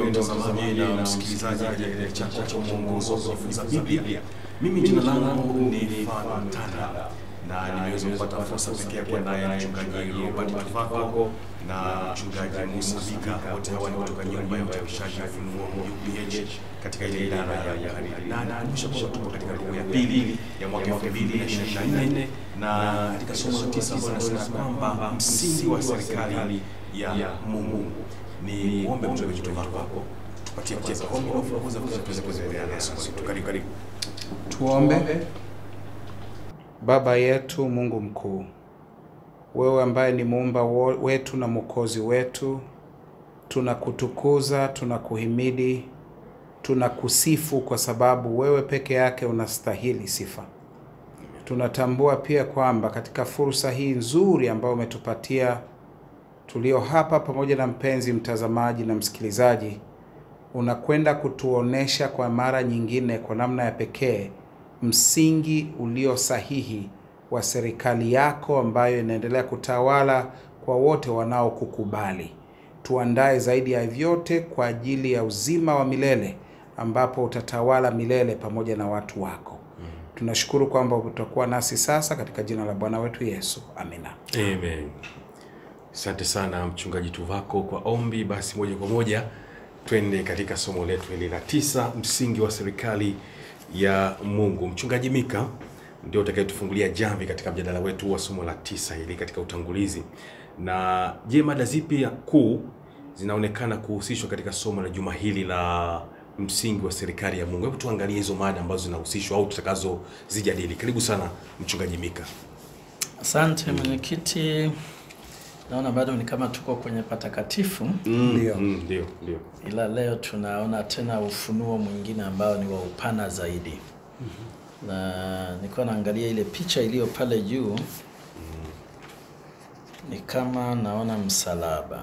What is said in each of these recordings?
mtazamaji na msikilizaji katika kile chako cha mwongozo wa kujifunza Biblia. Mimi jina langu ni Fano Tanda na nimeweza kupata fursa pekee ya kuwa naye mchungaji Robert Tuvako na mchungaji Musa Bika, wote hawa ni kutoka nyumba ya uchapishaji wa Ufunuo UPH katika ile idara ya uhariri, na nakumbusha kwamba tupo katika robo ya pili ya mwaka 2024 na katika somo la tisa ambalo nasema kwamba msingi wa serikali ya Mungu ni kuombe mchungaji Tuvako tupatie kwanza ombi la kuongoza tuweze kuendelea na somo letu. Karibu karibu. Tuombe. Baba yetu Mungu mkuu, wewe ambaye ni muumba wo- wetu na mwokozi wetu, tunakutukuza, tunakuhimidi, tunakusifu kwa sababu wewe peke yake unastahili sifa. Tunatambua pia kwamba katika fursa hii nzuri ambayo umetupatia tulio hapa pamoja na mpenzi mtazamaji na msikilizaji, unakwenda kutuonesha kwa mara nyingine kwa namna ya pekee msingi ulio sahihi wa serikali yako ambayo inaendelea kutawala kwa wote wanaokukubali. Tuandae zaidi ya vyote kwa ajili ya uzima wa milele ambapo utatawala milele pamoja na watu wako. Tunashukuru kwamba utakuwa nasi sasa katika jina la Bwana wetu Yesu. Amina. Amen. Asante sana mchungaji Tuvako kwa ombi. Basi moja kwa moja twende katika somo letu hili la tisa, msingi wa serikali ya Mungu. Mchungaji Mika ndio utakayetufungulia jamvi katika mjadala wetu wa somo la tisa hili katika utangulizi. Na je, mada zipi kuu zinaonekana kuhusishwa katika somo la juma hili la msingi wa serikali ya Mungu? Hebu tuangalie hizo mada ambazo zinahusishwa au tutakazozijadili. Karibu sana mchungaji Mika. Asante mwenyekiti, naona bado ni kama tuko kwenye patakatifu, Ndio. Mm, ndio, ndio. ila leo tunaona tena ufunuo mwingine ambao ni wa upana zaidi. Na nilikuwa naangalia ile picha iliyo pale juu, ni kama naona msalaba,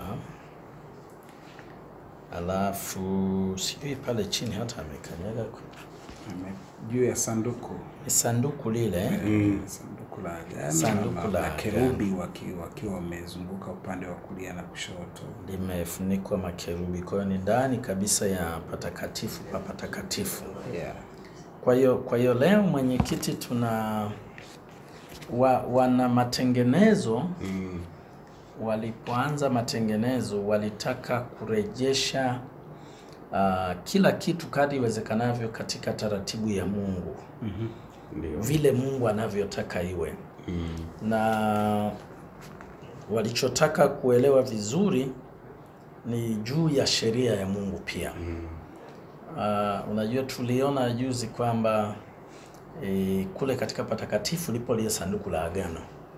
alafu sijui pale chini hata amekanyaga ku- Amen. Juu ya sanduku ni sanduku lile sanduku la agano Sanduku na la makerubi waki- wakiwa wamezunguka upande wa kulia na kushoto. limefunikwa makerubi, kwa hiyo ni ndani kabisa ya patakatifu pa patakatifu. Yeah. Kwa hiyo kwa hiyo leo mwenyekiti, tuna wa, wana matengenezo Mm, walipoanza matengenezo walitaka kurejesha uh, kila kitu kadri iwezekanavyo katika taratibu ya Mungu ndio. vile Mungu anavyotaka iwe Mm, na walichotaka kuelewa vizuri ni juu ya sheria ya Mungu pia. Uh, unajua tuliona juzi kwamba e, kule katika patakatifu lipo lile sanduku la agano,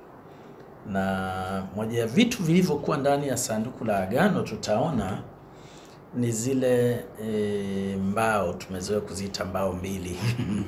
na moja ya vitu vilivyokuwa ndani ya sanduku la agano tutaona ni zile e, mbao tumezoea kuziita mbao mbili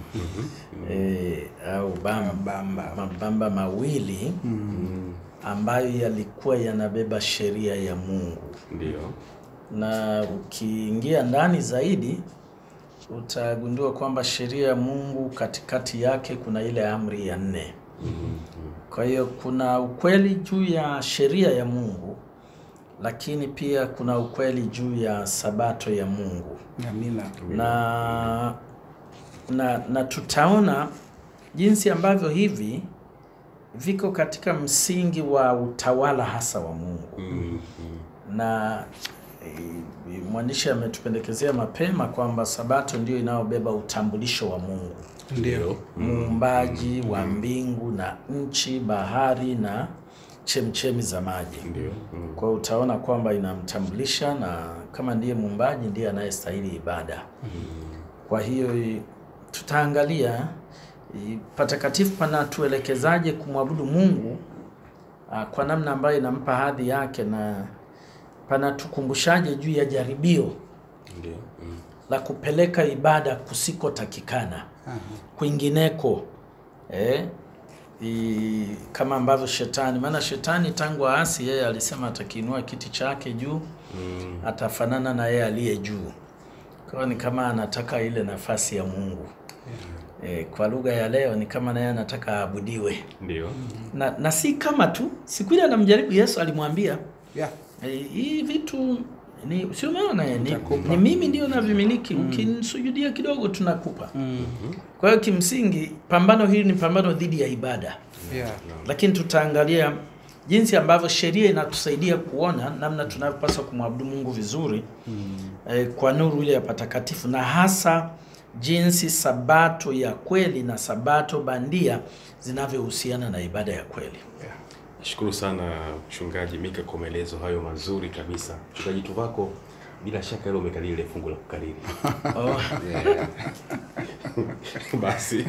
e, au bamba, Bamba. mabamba mawili ambayo yalikuwa yanabeba sheria ya Mungu ndio. na ukiingia ndani zaidi utagundua kwamba sheria ya Mungu katikati yake kuna ile amri ya nne. Kwa hiyo kuna ukweli juu ya sheria ya Mungu, lakini pia kuna ukweli juu ya sabato ya Mungu Amina. na, na, na tutaona jinsi ambavyo hivi viko katika msingi wa utawala hasa wa Mungu Mm, na e, mwandishi ametupendekezea mapema kwamba sabato ndio inayobeba utambulisho wa Mungu, Ndio. muumbaji wa mbingu na nchi, bahari na chemchemi za maji. ndio. Mm, Kwa hiyo utaona kwamba inamtambulisha, na kama ndiye muumbaji ndiye anayestahili ibada. Kwa hiyo i- tutaangalia i, patakatifu panatuelekezaje kumwabudu Mungu ah, kwa namna ambayo inampa hadhi yake na panatukumbushaje juu ya jaribio ndio. Mm, la kupeleka ibada kusikotakikana kwingineko eh, i, kama ambavyo shetani, maana shetani tangu aasi yeye alisema atakiinua kiti chake juu mm, atafanana na yeye aliye juu. Kwa hiyo ni kama anataka ile nafasi ya Mungu e, kwa lugha ya leo ni kama naye anataka aabudiwe ndio. na, na si kama tu siku ile anamjaribu Yesu alimwambia Yeah. e, hii vitu ni sio maana ni, Nitakupa. ni mimi ndio navimiliki ukinisujudia kidogo tunakupa kwa hiyo kimsingi pambano hili ni pambano dhidi ya ibada Yeah. lakini tutaangalia jinsi ambavyo sheria inatusaidia kuona namna tunavyopaswa kumwabudu Mungu vizuri eh, kwa nuru ile ya patakatifu na hasa jinsi sabato ya kweli na sabato bandia zinavyohusiana na ibada ya kweli. Nashukuru sana mchungaji Mika kwa maelezo hayo mazuri kabisa. Mchungaji Tuvako, bila shaka ile umekariri ile fungu la kukariri. Oh, basi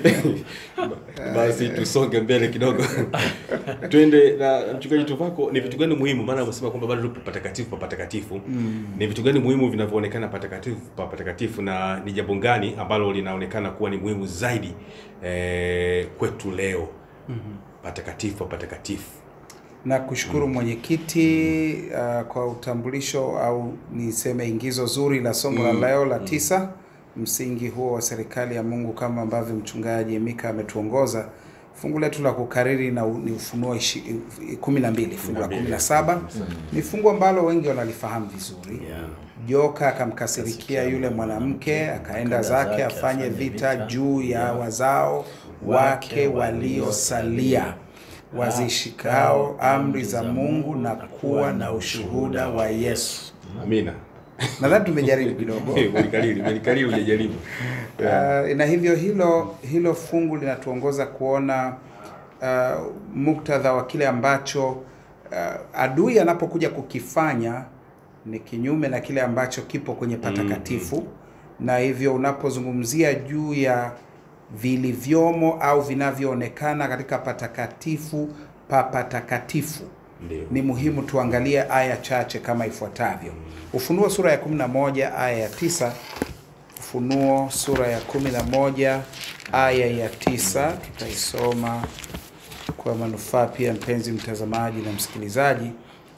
basi tusonge mbele kidogo twende na mchungaji Tuvako, ni vitu gani muhimu? Maana umesema kwamba bado tupo patakatifu pa patakatifu. Ni vitu gani muhimu vinavyoonekana patakatifu pa patakatifu, na ni jambo gani ambalo linaonekana kuwa ni muhimu zaidi eh, kwetu leo patakatifu pa patakatifu? na kushukuru mwenyekiti uh, kwa utambulisho au niseme ingizo zuri la somo la leo la tisa, msingi huo wa serikali ya Mungu kama ambavyo mchungaji Mika ametuongoza. Fungu letu la kukariri na u- ni Ufunuo ishi- kumi na mbili fungu la kumi na saba ni fungu ambalo wengi wanalifahamu vizuri. yeah. Joka akamkasirikia yule mwanamke, akaenda zake afanye vita juu ya wazao wake waliosalia wazishikao amri za Mungu na kuwa na ushuhuda wa Yesu. Amina. Nadhani tumejaribu kidogo. Ulikariri, ulikariri hujajaribu. Uh, na hivyo hilo hilo fungu linatuongoza kuona uh, muktadha wa kile ambacho uh, adui anapokuja kukifanya ni kinyume na kile ambacho kipo kwenye patakatifu na hivyo unapozungumzia juu ya vilivyomo au vinavyoonekana katika patakatifu pa patakatifu Ndio. ni muhimu tuangalie aya chache kama ifuatavyo. Ufunuo sura ya 11 aya ya 9. Ufunuo sura ya 11 aya ya 9, tutaisoma kwa manufaa pia mpenzi mtazamaji na msikilizaji.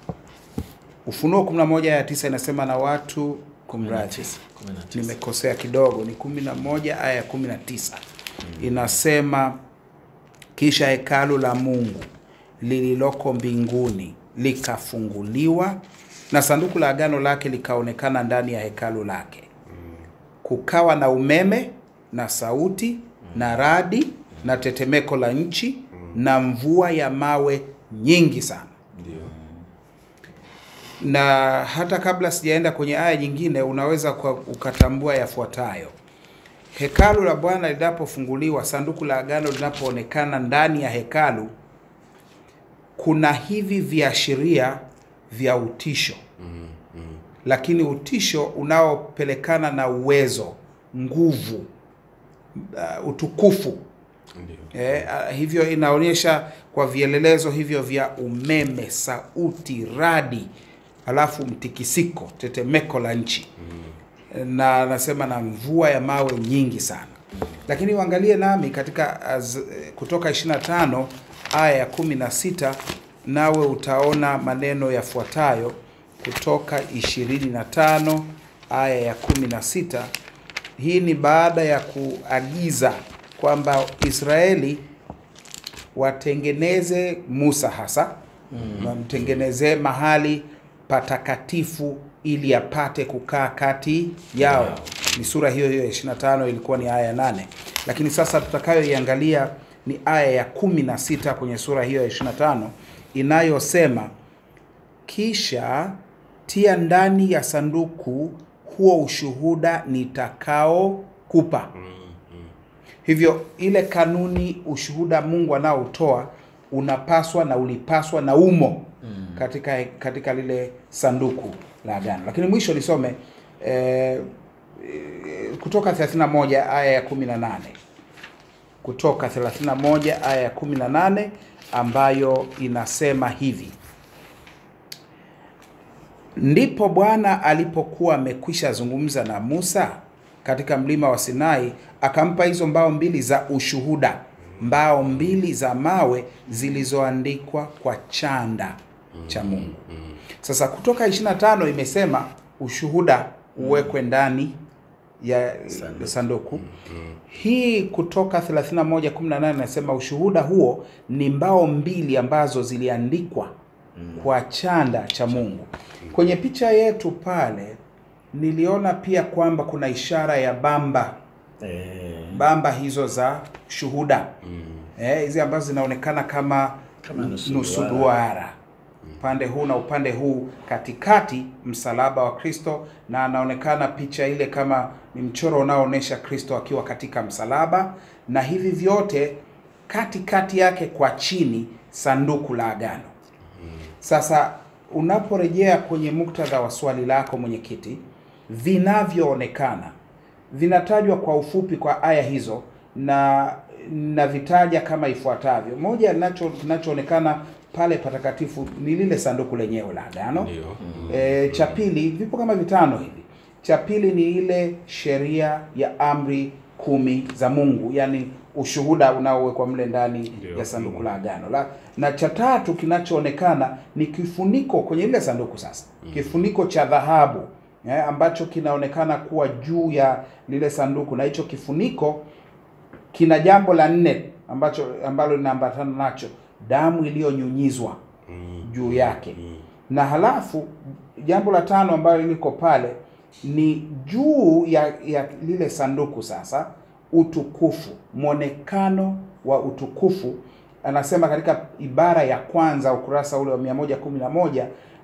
Ufunuo 11 aya ya 9 inasema na watu kumradhi, 19. nimekosea kidogo, ni 11 aya ya 19 inasema kisha hekalu la Mungu lililoko mbinguni likafunguliwa na sanduku la agano lake likaonekana ndani ya hekalu lake. Kukawa na umeme na sauti na radi na tetemeko la nchi na mvua ya mawe nyingi sana. Ndio. Na hata kabla sijaenda kwenye aya nyingine, unaweza kwa ukatambua yafuatayo. Hekalu la Bwana linapofunguliwa, sanduku la agano linapoonekana ndani ya hekalu, kuna hivi viashiria vya utisho, lakini utisho unaopelekana na uwezo, nguvu, uh, utukufu Ndio. Eh, ah, hivyo inaonyesha kwa vielelezo hivyo vya umeme, sauti, radi, alafu mtikisiko, tetemeko la nchi na anasema na mvua ya mawe nyingi sana. Lakini uangalie nami katika az, Kutoka 25 aya ya 16, nawe utaona maneno yafuatayo. Kutoka 25 aya ya 16. Hii ni baada ya kuagiza kwamba Israeli watengeneze Musa hasa wamtengenezee mahali patakatifu ili apate kukaa kati yao. Ni sura hiyo hiyo ya 25, ilikuwa ni aya ya 8, lakini sasa tutakayoiangalia ni aya ya 16 kwenye sura hiyo ya 25 inayosema kisha tia ndani ya sanduku huo ushuhuda nitakaokupa. Hivyo ile kanuni, ushuhuda Mungu anaotoa unapaswa na ulipaswa na umo katika katika lile sanduku la agano. Lakini mwisho nisome eh, eh, Kutoka 31 aya ya 18, Kutoka 31 aya ya 18 ambayo inasema hivi: Ndipo Bwana alipokuwa amekwisha zungumza na Musa katika mlima wa Sinai, akampa hizo mbao mbili za ushuhuda, mbao mbili za mawe zilizoandikwa kwa chanda cha Mungu. Sasa Kutoka 25 imesema ushuhuda uwekwe ndani ya sanduku. Hii Kutoka 31:18 inasema ushuhuda huo ni mbao mbili ambazo ziliandikwa kwa chanda cha Mungu. Kwenye picha yetu pale niliona pia kwamba kuna ishara ya bamba Eh, bamba hizo za shuhuda Mm. eh, hizi ambazo zinaonekana kama, Kama nusu nusu duara. duara upande huu na upande huu, katikati msalaba wa Kristo, na anaonekana picha ile kama ni mchoro unaoonyesha Kristo akiwa katika msalaba, na hivi vyote katikati yake kwa chini sanduku la agano. Sasa unaporejea kwenye muktadha wa swali lako mwenyekiti, vinavyoonekana vinatajwa kwa ufupi kwa aya hizo na navitaja kama ifuatavyo. Moja linacho kinachoonekana pale patakatifu ni lile sanduku lenyewe la agano. Ndio. E, cha pili vipo kama vitano hivi. Cha pili ni ile sheria ya amri kumi za Mungu, yani ushuhuda unaowekwa mle ndani Ndio. ya sanduku la agano la, na cha tatu kinachoonekana ni kifuniko kwenye ile sanduku sasa, kifuniko cha dhahabu eh, ambacho kinaonekana kuwa juu ya lile sanduku, na hicho kifuniko kina jambo la nne ambacho ambalo linaambatana nacho, damu iliyonyunyizwa Mm. juu yake Mm. na halafu jambo la tano ambalo liko pale ni juu ya, ya lile sanduku sasa, utukufu, mwonekano wa utukufu. Anasema katika ibara ya kwanza ukurasa ule wa 111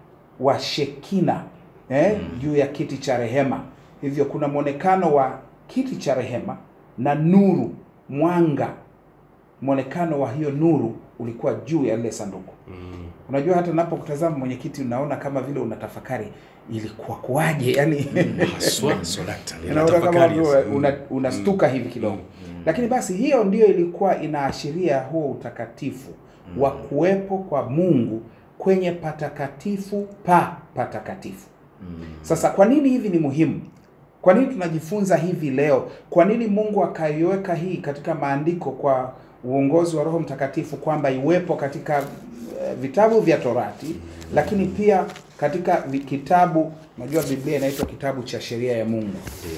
wa Shekina eh, juu ya kiti cha rehema. Hivyo kuna mwonekano wa kiti cha rehema na nuru, mwanga, mwonekano wa hiyo nuru ulikuwa juu ya lile sanduku. Mm. Unajua, hata napokutazama mwenyekiti, unaona kama vile unatafakari ilikuwa kuwaje, yani Haswa solakta. unaona kama Ninatafakari vile sasa. una, unastuka hivi kidogo. Lakini basi hiyo ndiyo ilikuwa inaashiria huo utakatifu wa kuwepo kwa Mungu kwenye patakatifu pa patakatifu. Sasa kwa nini hivi ni muhimu? Kwa nini tunajifunza hivi leo? Kwa nini Mungu akaiweka hii katika maandiko kwa uongozi wa Roho Mtakatifu kwamba iwepo katika eh, vitabu vya Torati, lakini pia katika vi- kitabu, unajua Biblia inaitwa kitabu cha sheria ya Mungu,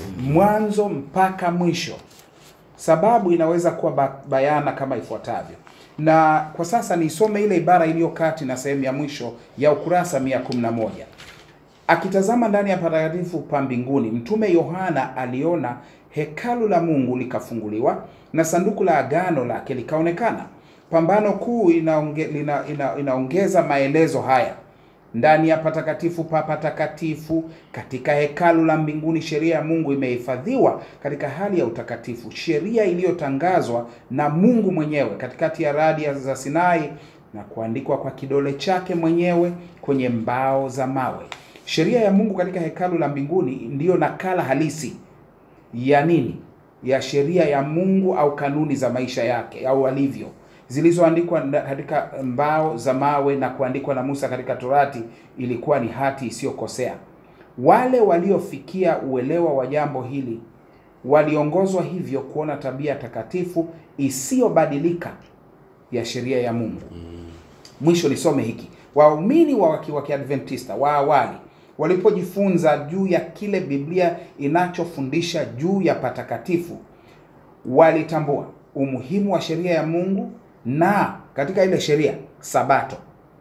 mwanzo mpaka mwisho. Sababu inaweza kuwa ba- bayana kama ifuatavyo, na kwa sasa nisome ile ibara iliyo kati na sehemu ya mwisho ya ukurasa 111. Akitazama ndani ya patakatifu pa mbinguni, mtume Yohana aliona hekalu la Mungu likafunguliwa na sanduku la agano lake likaonekana. Pambano kuu inaonge, lina, ina, inaongeza maelezo haya ndani ya patakatifu pa patakatifu katika hekalu la mbinguni, sheria ya Mungu imehifadhiwa katika hali ya utakatifu, sheria iliyotangazwa na Mungu mwenyewe katikati ya radi za Sinai na kuandikwa kwa kidole chake mwenyewe kwenye mbao za mawe. Sheria ya Mungu katika hekalu la mbinguni ndiyo nakala halisi ya nini? Ya sheria ya Mungu au kanuni za maisha yake au alivyo zilizoandikwa nda- katika mbao za mawe na kuandikwa na Musa katika Torati, ilikuwa ni hati isiyokosea. Wale waliofikia uelewa wa jambo hili waliongozwa hivyo kuona tabia takatifu isiyobadilika ya sheria ya Mungu. Mwisho nisome hiki. Waumini wa waki- wa Kiadventista wa awali walipojifunza juu ya kile Biblia inachofundisha juu ya patakatifu, walitambua umuhimu wa sheria ya Mungu na katika ile sheria Sabato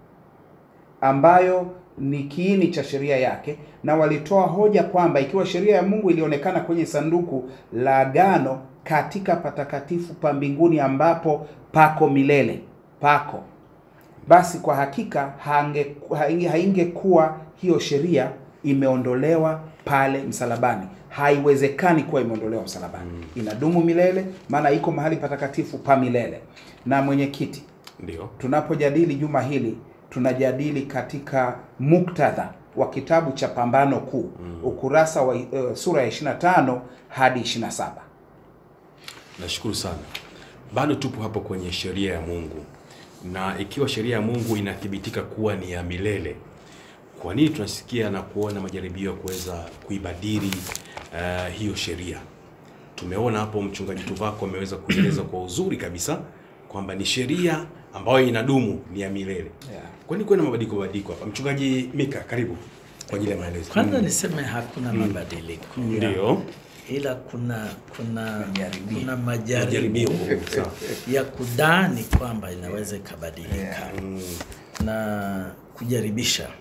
ambayo ni kiini cha sheria yake, na walitoa hoja kwamba ikiwa sheria ya Mungu ilionekana kwenye sanduku la agano katika patakatifu pa mbinguni ambapo pako milele pako basi kwa hakika hange, hainge- haingekuwa hiyo sheria imeondolewa pale msalabani. Haiwezekani kuwa imeondolewa msalabani, inadumu milele, maana iko mahali patakatifu pa milele. Na mwenyekiti, Ndio. tunapojadili juma hili tunajadili katika muktadha wa kitabu cha Pambano Kuu, ukurasa wa uh, sura ya 25 hadi 27. Nashukuru sana. Bado tupo hapo kwenye sheria ya Mungu, na ikiwa sheria ya Mungu inathibitika kuwa ni ya milele, kwa nini tunasikia na kuona majaribio ya kuweza kuibadili uh, hiyo sheria? Tumeona hapo mchungaji Tuvako ameweza kueleza kwa uzuri kabisa kwamba ni sheria ambayo inadumu, ni ya milele. Yeah. Kwa nini kuwe na mabadiliko mabadiliko hapa? Mchungaji Mika, karibu kwa ajili ya maelezo. Kwanza niseme hakuna mabadiliko Ndio. ila kuna kuna Majaribio. kuna Majaribio. majaribio Sawa. ya kudhani kwamba inaweza ikabadilika Yeah. Mm, na kujaribisha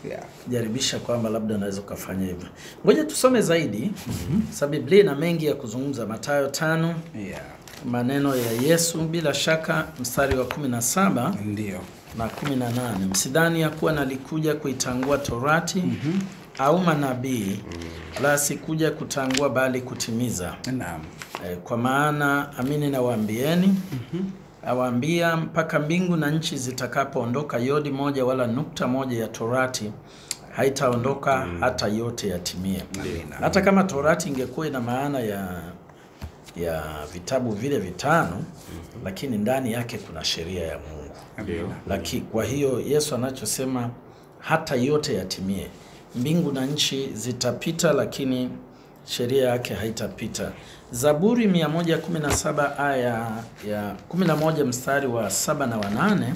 Yeah. jaribisha kwamba labda unaweza ukafanya hivyo. Ngoja tusome zaidi, sababu Biblia ina mengi ya kuzungumza. Mathayo tano, Yeah. maneno ya Yesu, bila shaka mstari wa 17 Ndio. na 18, msidhani ya kuwa nalikuja kuitangua torati au manabii, la sikuja kutangua bali kutimiza. Naam. Eh, Kwa maana amini nawaambieni, awaambia mpaka mbingu na nchi zitakapoondoka, yodi moja wala nukta moja ya torati haitaondoka hata yote yatimie. Amina. Hata kama torati ingekuwa ina maana ya ya vitabu vile vitano, lakini ndani yake kuna sheria ya Mungu. Amina. Laki, kwa hiyo Yesu anachosema hata yote yatimie. Mbingu na nchi zitapita, lakini sheria yake haitapita. Zaburi 117 aya ya 11 mstari wa saba na wanane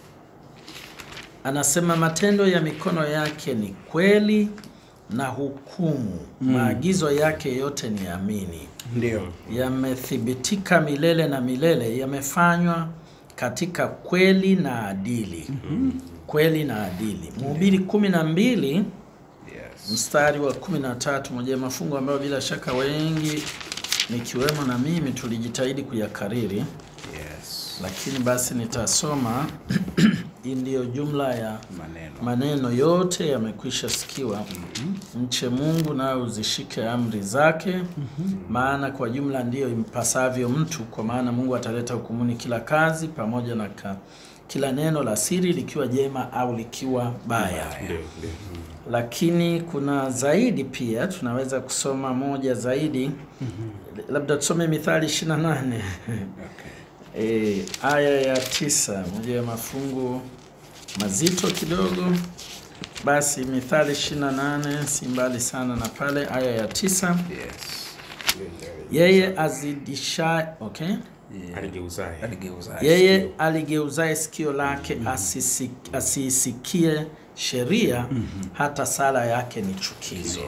anasema matendo ya mikono yake ni kweli na hukumu, maagizo yake yote ni amini Ndio. yamethibitika milele na milele, yamefanywa katika kweli na adili. Kweli na adili. Mhubiri kumi na mbili Yes. mstari wa kumi na tatu moja ya mafungu ambayo bila shaka wengi nikiwemo na mimi tulijitahidi kuyakariri, Yes. lakini basi nitasoma. Hii ndiyo jumla ya Maneno. maneno yote yamekwisha sikiwa. Mche Mungu nawe uzishike amri zake, maana kwa jumla ndiyo impasavyo mtu, kwa maana Mungu ataleta hukumuni kila kazi pamoja na ka, kila neno la siri likiwa jema au likiwa baya. Ndio, ndio. Lakini kuna zaidi pia, tunaweza kusoma moja zaidi, labda tusome Mithali 28 Okay. E, aya ya tisa, moja ya mafungu mazito kidogo. Basi Mithali 28 si mbali sana na pale, aya ya tisa. Yes. Yeye azidisha okay. Aligeuzaye. Aligeuza. Yeye aligeuzaye sikio lake asisi- asiisikie sheria, hata sala yake ni chukizo.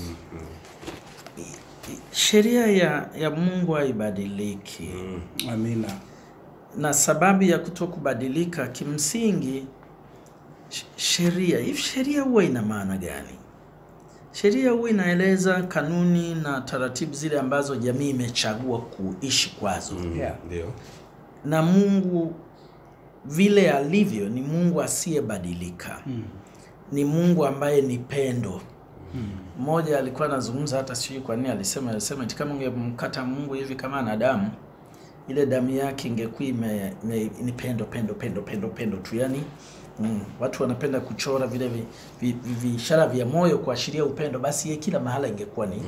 Sheria ya, ya Mungu haibadiliki. Amina. na sababu ya kutokubadilika kimsingi, sh- sheria hivi, sheria huwa ina maana gani? Sheria huwa inaeleza kanuni na taratibu zile ambazo jamii imechagua kuishi kwazo, Yeah. Ndio. na Mungu vile alivyo ni Mungu asiyebadilika, ni Mungu ambaye ni pendo. Mmoja alikuwa anazungumza, hata sijui kwa nini alisema, alisema eti kama ungemkata Mungu hivi kama anadamu ile damu yake ingekuwa ime, ime, ni pendo pendo pendo pendo pendo tu yani mm, watu wanapenda kuchora vile vi- vi- vi- vishara vya moyo kuashiria upendo, basi ye kila mahala ingekuwa ni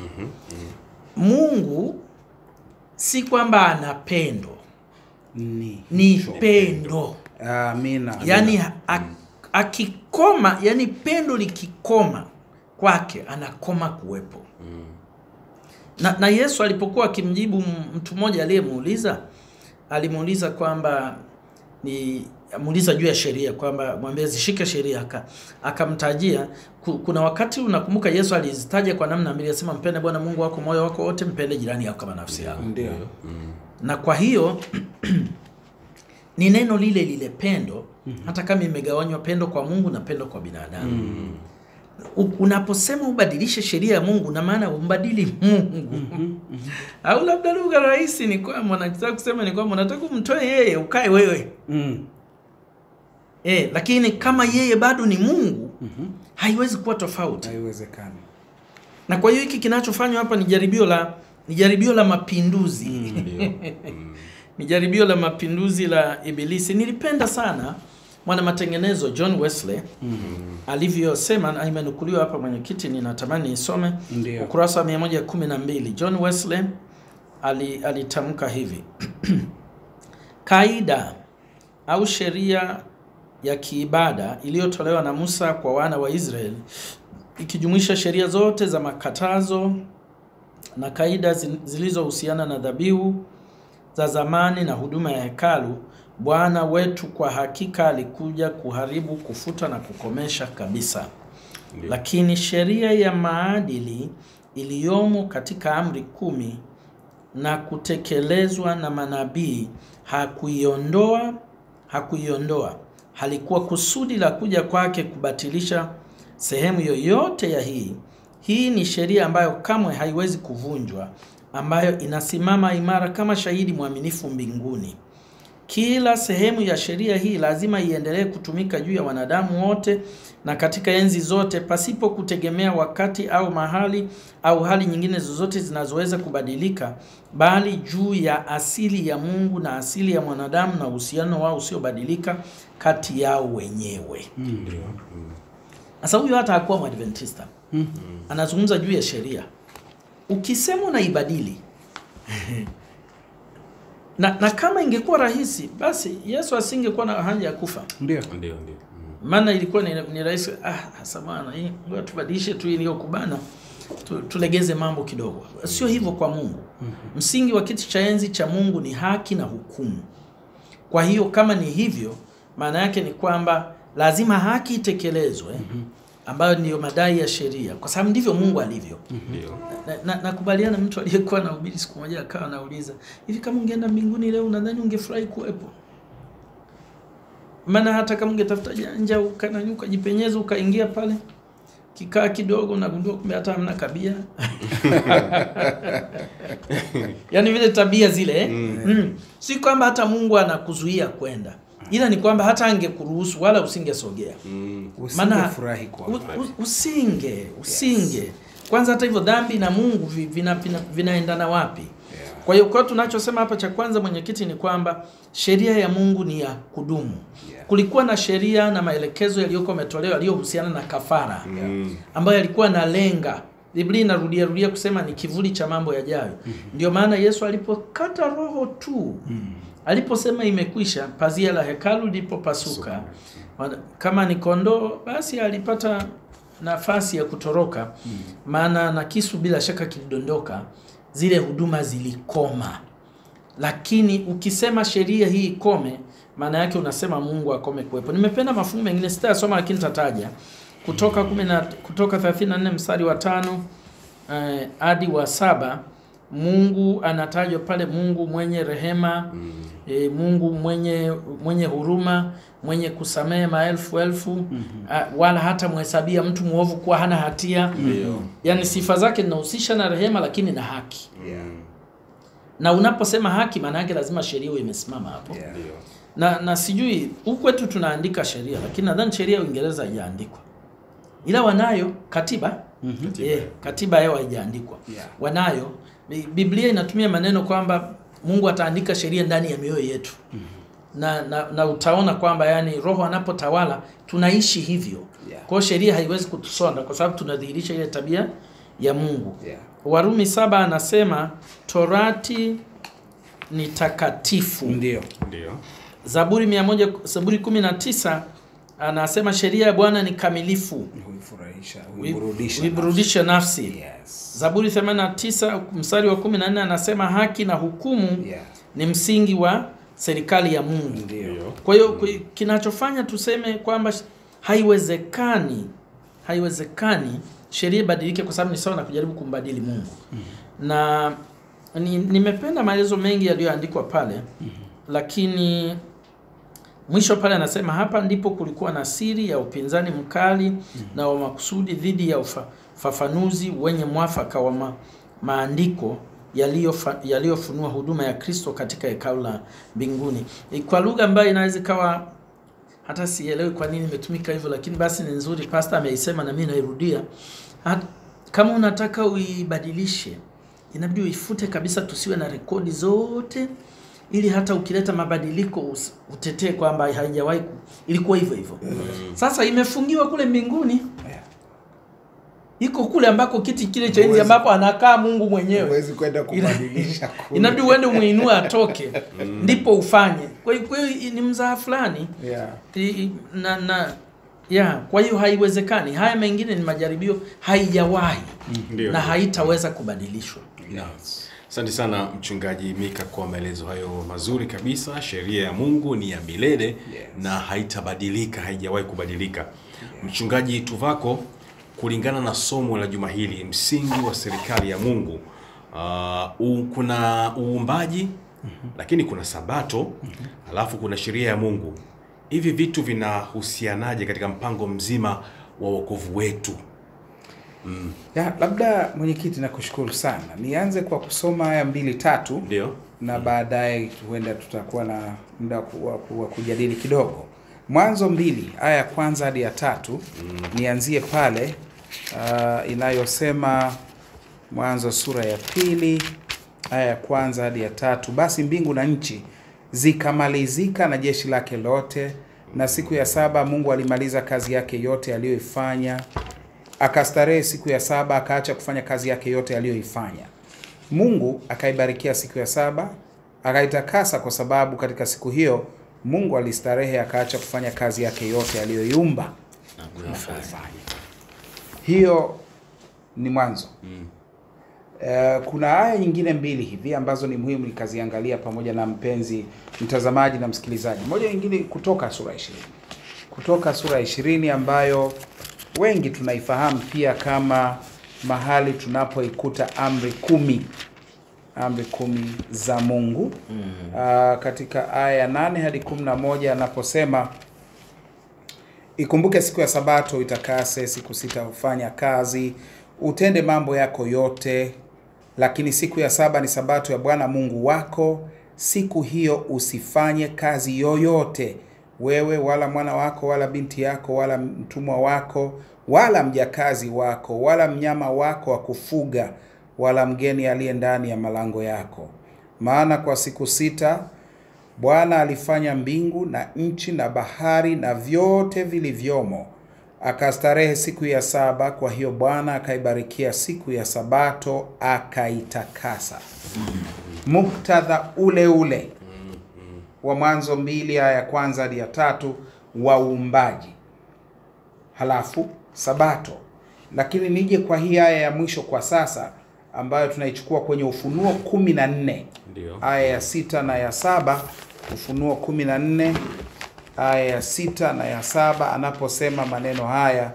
Mungu. Si kwamba ana pendo, Ni. ni pendo Amina. yani a- akikoma, yani pendo likikoma kwake anakoma kuwepo na, na Yesu alipokuwa akimjibu m- mtu mmoja aliyemuuliza, alimuuliza kwamba ni muuliza juu ya sheria kwamba mwambie zishike sheria, aka akamtajia. Ku- Kuna wakati unakumbuka Yesu alizitaja kwa namna mbili, alisema mpende Bwana Mungu wako moyo wako wote, mpende jirani yako kama nafsi yako. Ndio. Na kwa hiyo ni neno lile lile pendo, hata kama imegawanywa pendo kwa Mungu na pendo kwa binadamu. U- Unaposema ubadilishe sheria ya Mungu na maana umbadili Mungu au labda lugha rahisi ni kwamba nataka kusema ni kwamba unataka umtoe yeye ukae wewe Mm. eh, lakini kama yeye bado ni Mungu haiwezi kuwa tofauti. Haiwezekani. Na kwa hiyo hiki kinachofanywa hapa ni jaribio la ni jaribio la mapinduzi Ndio. ni jaribio la mapinduzi la Ibilisi. Nilipenda sana mwana matengenezo John Wesley alivyosema, na imenukuliwa hapa mwenyekiti, ninatamani isome Ndio. ukurasa wa 112. John Wesley ali, alitamka hivi kaida au sheria ya kiibada iliyotolewa na Musa kwa wana wa Israeli ikijumuisha sheria zote za makatazo na kaida zi- zilizohusiana na dhabihu za zamani na huduma ya hekalu, Bwana wetu kwa hakika alikuja kuharibu, kufuta na kukomesha kabisa. Ndio. Lakini sheria ya maadili iliyomo katika amri kumi na kutekelezwa na manabii hakuiondoa hakuiondoa. Halikuwa kusudi la kuja kwake kubatilisha sehemu yoyote ya hii. Hii ni sheria ambayo kamwe haiwezi kuvunjwa, ambayo inasimama imara kama shahidi mwaminifu mbinguni. Kila sehemu ya sheria hii lazima iendelee kutumika juu ya wanadamu wote na katika enzi zote, pasipo kutegemea wakati au mahali au hali nyingine zozote zinazoweza kubadilika, bali juu ya asili ya Mungu na asili ya mwanadamu na uhusiano wao usiobadilika kati yao wenyewe. Ndio. Sasa huyu hata hakuwa Mwadventista, anazungumza juu ya sheria. Ukisema unaibadili na, na kama ingekuwa rahisi basi Yesu asingekuwa na haja ya kufa, Ndio. Ndio, ndio. maana ilikuwa ni, ni rahisi. Ah, samana hii ngoja tubadilishe tu iliyokubana tu, tulegeze mambo kidogo. Sio hivyo kwa Mungu. Msingi wa kiti cha enzi cha Mungu ni haki na hukumu. Kwa hiyo kama ni hivyo, maana yake ni kwamba lazima haki itekelezwe, ambayo ndiyo madai ya sheria, kwa sababu ndivyo Mungu alivyo. Ndio. Na- na- nakubaliana mtu aliyekuwa na ubiri siku moja akawa anauliza hivi, kama ungeenda mbinguni leo unadhani ungefurahi kuwepo? Maana hata kama ungetafuta janja ukanani ukajipenyeza ukaingia pale kikaa kidogo, unagundua kumbe hata hamna kabia yaani vile tabia zile eh? mm. Si kwamba hata Mungu anakuzuia kwenda, ila ni kwamba hata angekuruhusu wala usingesogea Mm. Usingefurahi kwa u- u- usinge usinge kwanza. Hata hivyo dhambi na Mungu vi- vina, vina, vinaendana wapi? Yeah. Kwa hiyo kwa tunachosema hapa cha kwanza, mwenyekiti, ni kwamba sheria ya Mungu ni ya kudumu. Yeah. Kulikuwa na sheria na maelekezo yaliyokuwa yametolewa yaliyohusiana na kafara Mm. ambayo yalikuwa na lenga Biblia inarudia rudia kusema ni kivuli cha mambo yajayo. Ndio maana Yesu alipokata roho tu aliposema imekwisha, pazia la hekalu lilipopasuka, Wana- kama ni kondoo, basi alipata nafasi ya kutoroka, maana na kisu bila shaka kilidondoka, zile huduma zilikoma. Lakini ukisema sheria hii ikome, maana yake unasema Mungu akome kuwepo. Nimependa mafungu mengine sitayasoma, lakini tataja kutoka kumi na kutoka 34 mstari wa tano eh, hadi wa saba. Mungu anatajwa pale, Mungu mwenye rehema e, Mungu mwenye mwenye huruma, mwenye kusamehe maelfu elfu, a, wala hata mhesabia mtu mwovu kuwa hana hatia. Ndio. Yaani sifa zake zinahusisha na rehema, lakini na haki. Yeah. Na unaposema haki, maana yake lazima sheria iwe imesimama hapo Yeah. Ndio. na na sijui huku kwetu tunaandika sheria, lakini nadhani sheria ya Uingereza haijaandikwa, ila wanayo katiba Katiba. Eh, katiba yao haijaandikwa Yeah. wanayo. Bi- Biblia inatumia maneno kwamba Mungu ataandika sheria ndani ya mioyo yetu na, na, na utaona kwamba yani Roho anapotawala tunaishi hivyo. Yeah. Kwa hiyo sheria haiwezi kutusonda kwa sababu tunadhihirisha ile tabia ya Mungu. Yeah. Warumi saba anasema torati ni takatifu. Ndio. Ndio. Zaburi 100 Zaburi 19 anasema sheria ya Bwana ni kamilifu, Huifurahisha, huiburudisha. huiburudisha nafsi. nafsi. Yes. Zaburi 89 mstari wa 14 anasema haki na hukumu Yeah. ni msingi wa serikali ya Mungu. Ndio. Ndio. Kwa hiyo ku- kinachofanya tuseme kwamba sh- haiwezekani haiwezekani sheria ibadilike kwa sababu ni sawa na kujaribu kumbadili Mungu. Na ni, nimependa maelezo mengi yaliyoandikwa pale lakini mwisho pale anasema hapa ndipo kulikuwa na siri ya upinzani mkali na wa makusudi dhidi ya ufa- ufafanuzi wenye mwafaka wa ma, maandiko yaliyofa- yaliyofunua huduma ya Kristo katika hekalu la mbinguni E, kwa lugha ambayo inaweza ikawa hata sielewi kwa nini imetumika hivyo, lakini basi ni nzuri. Pastor ameisema na mimi nairudia. Hat- Kama unataka uibadilishe, inabidi uifute kabisa, tusiwe na rekodi zote, ili hata ukileta mabadiliko us- utetee kwamba haijawahi ku- ilikuwa hivyo hivyo. Sasa imefungiwa kule mbinguni, Yeah. iko kule ambako kiti kile cha enzi Huwezi- ambapo anakaa Mungu mwenyewe Huwezi kwenda kubadilisha kule. inabidi uende umuinue atoke, ndipo ufanye. Kwa hiyo kwa hiyo ni mzaha fulani Yeah. I- i- na na ya kwa hiyo haiwezekani. Haya mengine ni majaribio, haijawahi Ndio. na haitaweza kubadilishwa. Yes. Asante sana mchungaji Mika kwa maelezo hayo mazuri kabisa. Sheria ya Mungu ni ya milele na haitabadilika, haijawahi kubadilika. Mchungaji Tuvako, kulingana na somo la juma hili, msingi wa serikali ya Mungu, uh, u, kuna uumbaji lakini kuna sabato alafu kuna sheria ya Mungu. Hivi vitu vinahusianaje katika mpango mzima wa wokovu wetu. Ya, labda mwenyekiti, nakushukuru sana. Nianze kwa kusoma aya mbili tatu Ndio. na baadaye huenda tutakuwa na muda wa ku- wa ku- wa kujadili kidogo. Mwanzo mbili aya ya kwanza hadi ya tatu nianzie pale uh, inayosema Mwanzo sura ya pili aya ya kwanza hadi ya tatu basi mbingu na nchi zikamalizika na jeshi lake lote, na siku ya saba Mungu alimaliza kazi yake yote aliyoifanya, akastarehe siku ya saba, akaacha kufanya kazi yake yote aliyoifanya. Mungu akaibarikia siku ya saba akaitakasa, kwa sababu katika siku hiyo Mungu alistarehe akaacha kufanya kazi yake yote aliyoiumba Na kuifanya. kufanya. Hiyo ni mwanzo. Eh, kuna aya nyingine mbili hivi ambazo ni muhimu nikaziangalia pamoja na mpenzi mtazamaji na msikilizaji. Moja nyingine kutoka sura ishirini, kutoka sura ishirini ambayo wengi tunaifahamu pia kama mahali tunapoikuta amri kumi amri kumi za Mungu Ah, katika aya ya nane hadi kumi na moja anaposema Ikumbuke siku ya Sabato itakase, siku sita hufanya kazi, utende mambo yako yote, lakini siku ya saba ni Sabato ya Bwana Mungu wako. Siku hiyo usifanye kazi yoyote, wewe wala mwana wako wala binti yako wala mtumwa wako wala mjakazi wako wala mnyama wako wa kufuga wala mgeni aliye ndani ya malango yako. Maana kwa siku sita Bwana alifanya mbingu na nchi na bahari na vyote vilivyomo, akastarehe siku ya saba. Kwa hiyo Bwana akaibarikia siku ya Sabato akaitakasa. Muktadha ule ule wa Mwanzo mbili aya ya kwanza hadi ya tatu wa uumbaji, halafu Sabato. Lakini nije kwa hii aya ya mwisho kwa sasa ambayo tunaichukua kwenye Ufunuo kumi na nne Ndio. aya ya sita na ya saba Ufunuo kumi na nne aya ya sita na ya saba anaposema maneno haya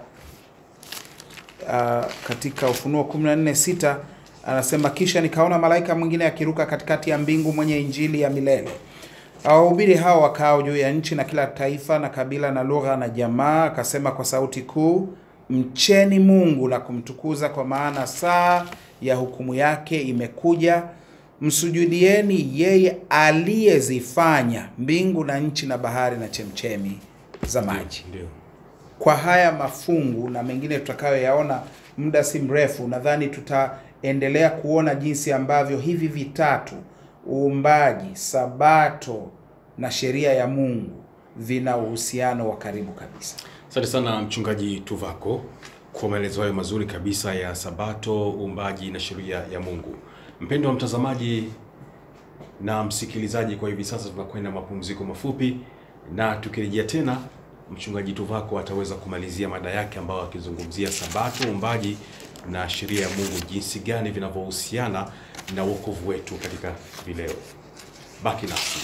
uh, katika Ufunuo kumi na nne sita anasema, kisha nikaona malaika mwingine akiruka katikati ya mbingu mwenye injili ya milele awahubiri hao wakao juu ya nchi na kila taifa na kabila na lugha na jamaa, akasema kwa sauti kuu, mcheni Mungu na kumtukuza, kwa maana saa ya hukumu yake imekuja. Msujudieni yeye aliyezifanya mbingu na nchi na bahari na chemchemi za maji. Ndio. Kwa haya mafungu na mengine tutakayoyaona muda si mrefu, nadhani tutaendelea kuona jinsi ambavyo hivi vitatu, uumbaji, sabato na sheria ya Mungu, vina uhusiano wa karibu kabisa. Asante sana mchungaji Tuvako kwa maelezo hayo mazuri kabisa ya Sabato, uumbaji na sheria ya Mungu. Mpendo wa mtazamaji na msikilizaji, kwa hivi sasa tunakwenda mapumziko mafupi, na tukirejea tena, mchungaji Tuvako ataweza kumalizia mada yake ambayo akizungumzia Sabato, uumbaji na sheria ya Mungu, jinsi gani vinavyohusiana na wokovu wetu katika vileo. Baki nasi.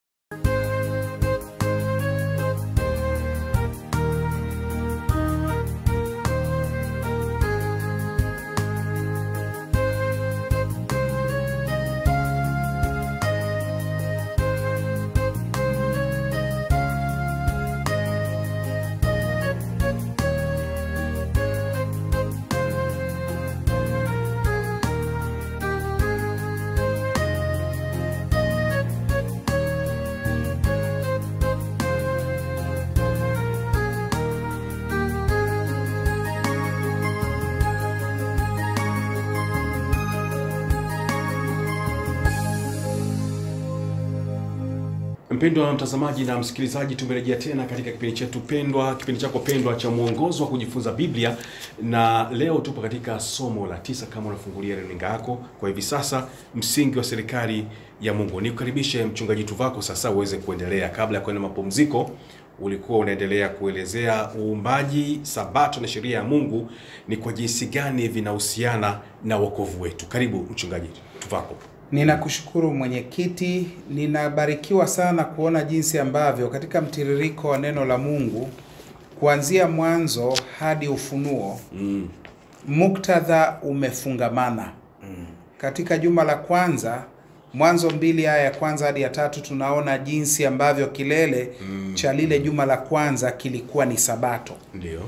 Mpendwa mtazamaji na msikilizaji, tumerejea tena katika kipindi chetu pendwa, kipindi chako pendwa cha mwongozo wa kujifunza Biblia, na leo tupo katika somo la tisa. Kama unafungulia runinga yako kwa hivi sasa, msingi wa serikali ya Mungu. Nikukaribishe mchungaji Tuvako sasa uweze kuendelea. Kabla ya kwenda mapumziko, ulikuwa unaendelea kuelezea uumbaji, sabato na sheria ya Mungu ni kwa jinsi gani vinahusiana na wokovu wetu. Karibu mchungaji Tuvako. Ninakushukuru mwenyekiti, ninabarikiwa sana kuona jinsi ambavyo katika mtiririko wa neno la Mungu kuanzia mwanzo hadi Ufunuo Mm. muktadha umefungamana. Katika juma la kwanza, Mwanzo mbili aya ya kwanza hadi ya tatu, tunaona jinsi ambavyo kilele cha lile juma la kwanza kilikuwa ni Sabato. Ndio.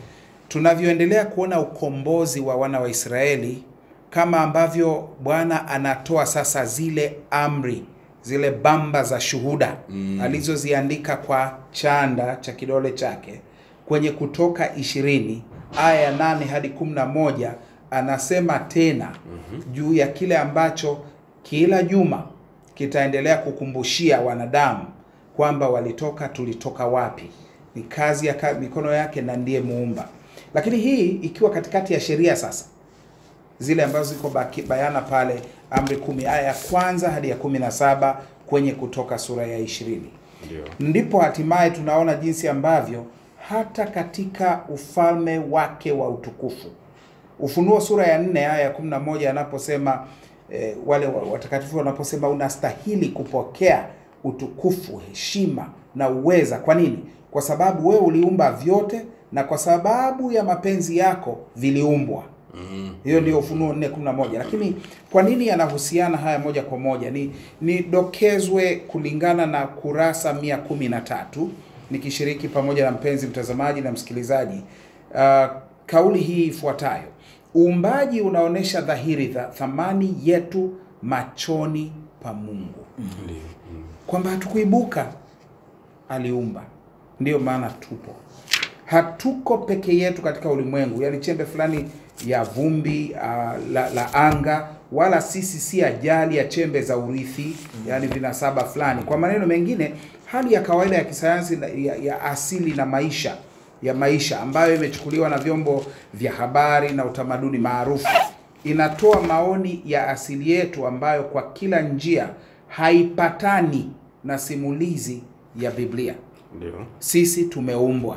tunavyoendelea kuona ukombozi wa wana wa Israeli, kama ambavyo Bwana anatoa sasa zile amri, zile bamba za shuhuda Mm. alizoziandika kwa chanda cha kidole chake kwenye Kutoka ishirini aya ya nane hadi kumi na moja anasema tena juu ya kile ambacho kila juma kitaendelea kukumbushia wanadamu kwamba walitoka, tulitoka wapi, ni kazi ya ka, mikono yake na ndiye muumba. Lakini hii ikiwa katikati ya sheria sasa zile ambazo ziko baki- bayana pale amri kumi aya ya kwanza hadi ya kumi na saba kwenye Kutoka sura ya ishirini Ndio. ndipo hatimaye tunaona jinsi ambavyo hata katika ufalme wake wa utukufu Ufunuo sura ya nne aya ya kumi na moja anaposema eh, wale wa- watakatifu wanaposema unastahili kupokea utukufu, heshima na uweza. Kwa nini? Kwa sababu wewe uliumba vyote na kwa sababu ya mapenzi yako viliumbwa. Mm. Hiyo ndio Ufunuo 4:11. Lakini kwa nini yanahusiana haya moja kwa moja? Ni nidokezwe kulingana na kurasa 113 nikishiriki pamoja na mpenzi mtazamaji na msikilizaji uh, kauli hii ifuatayo: uumbaji unaonyesha dhahiri dha thamani yetu machoni pa Mungu, Ndio. Mm. kwamba hatukuibuka, aliumba, ndiyo maana tupo hatuko peke yetu katika ulimwengu, yani chembe fulani ya vumbi uh, la, la anga, wala sisi si ajali ya chembe za urithi, yani vinasaba fulani. Kwa maneno mengine, hali ya kawaida ya kisayansi na- ya, ya asili na maisha ya maisha ambayo imechukuliwa na vyombo vya habari na utamaduni maarufu inatoa maoni ya asili yetu ambayo kwa kila njia haipatani na simulizi ya Biblia. Ndio. Sisi tumeumbwa,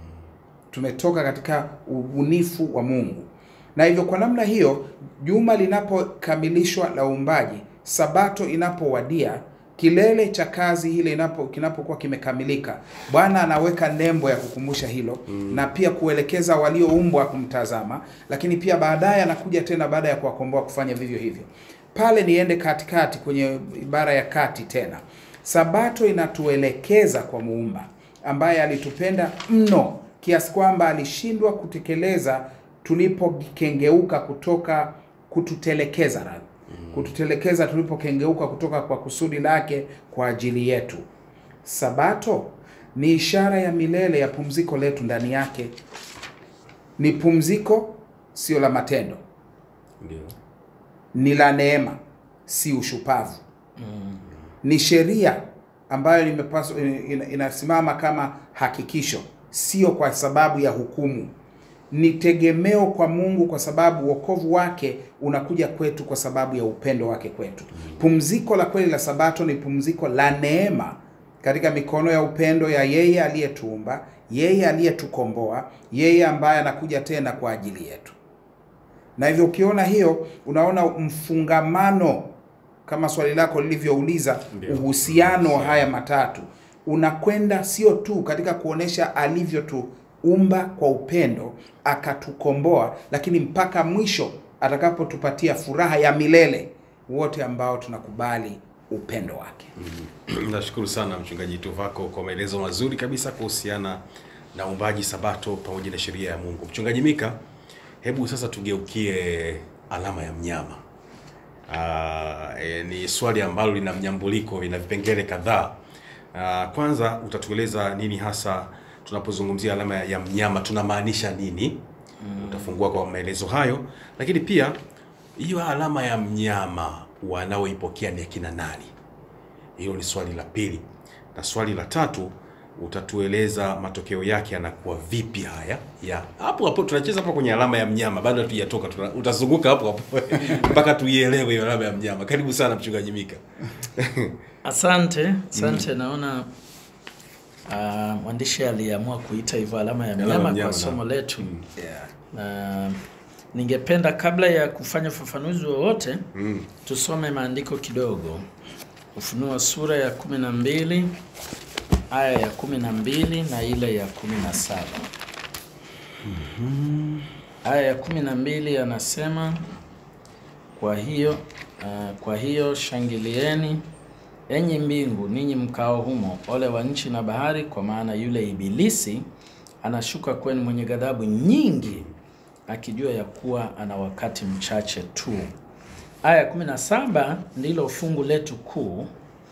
tumetoka katika ubunifu wa Mungu, na hivyo kwa namna hiyo, juma linapokamilishwa la uumbaji, sabato inapowadia, kilele cha kazi ile inapo kinapokuwa kimekamilika, Bwana anaweka nembo ya kukumbusha hilo na pia kuelekeza walioumbwa kumtazama, lakini pia baadaye anakuja tena baada ya kuwakomboa kufanya vivyo hivyo. Pale niende katikati kwenye ibara ya kati tena, sabato inatuelekeza kwa muumba ambaye alitupenda mno kiasi kwamba alishindwa kutekeleza tulipokengeuka kutoka kututelekeza radhi kututelekeza tulipokengeuka kutoka kwa kusudi lake kwa ajili yetu. Sabato ni ishara ya milele ya pumziko letu ndani yake. Ni pumziko, sio la matendo, Ndio. ni la neema, si ushupavu. Ni sheria ambayo imepaswa ina- inasimama kama hakikisho, sio kwa sababu ya hukumu. Ni tegemeo kwa Mungu kwa sababu wokovu wake unakuja kwetu kwa sababu ya upendo wake kwetu. Pumziko la kweli la Sabato ni pumziko la neema katika mikono ya upendo ya yeye aliyetuumba, yeye aliyetukomboa, yeye ambaye anakuja tena kwa ajili yetu. Na hivyo ukiona hiyo, unaona mfungamano kama swali lako lilivyouliza, Ndio. uhusiano wa haya matatu unakwenda sio tu katika kuonesha alivyotuumba kwa upendo akatukomboa, lakini mpaka mwisho atakapotupatia furaha ya milele wote ambao tunakubali upendo wake. Nashukuru sana mchungaji Tuvako kwa maelezo mazuri kabisa kuhusiana na uumbaji Sabato pamoja na sheria ya Mungu. Mchungaji Mika, hebu sasa tugeukie alama ya mnyama. Aa, e, ni swali ambalo lina mnyambuliko, lina vipengele kadhaa. Aa, kwanza utatueleza nini hasa tunapozungumzia alama ya mnyama tunamaanisha nini? Utafungua kwa maelezo hayo, lakini pia hiyo alama ya mnyama wanaoipokea ni akina nani? Hilo ni swali la pili, na swali la tatu utatueleza matokeo yake yanakuwa vipi. Haya ya hapo hapo, tunacheza hapo kwenye alama ya mnyama, bado hatujatoka, tuna- utazunguka hapo hapo mpaka tuielewe hiyo alama ya mnyama. Karibu sana mchungaji Mika. Asante, asante. Naona ah, mwandishi aliamua kuita hivyo alama ya Alama ya mnyama mnyama, kwa somo naam. letu na ningependa kabla ya kufanya ufafanuzi wowote Mm. tusome maandiko kidogo. Ufunuo sura ya kumi na mbili aya ya kumi na mbili na ile ya kumi na saba. Aya ya kumi na mbili anasema kwa hiyo uh, kwa hiyo shangilieni enyi mbingu, ninyi mkao humo, ole wa nchi na bahari, kwa maana yule ibilisi anashuka kwenu mwenye ghadhabu nyingi, akijua ya kuwa ana wakati mchache tu. Aya ya 17 ndilo fungu letu kuu.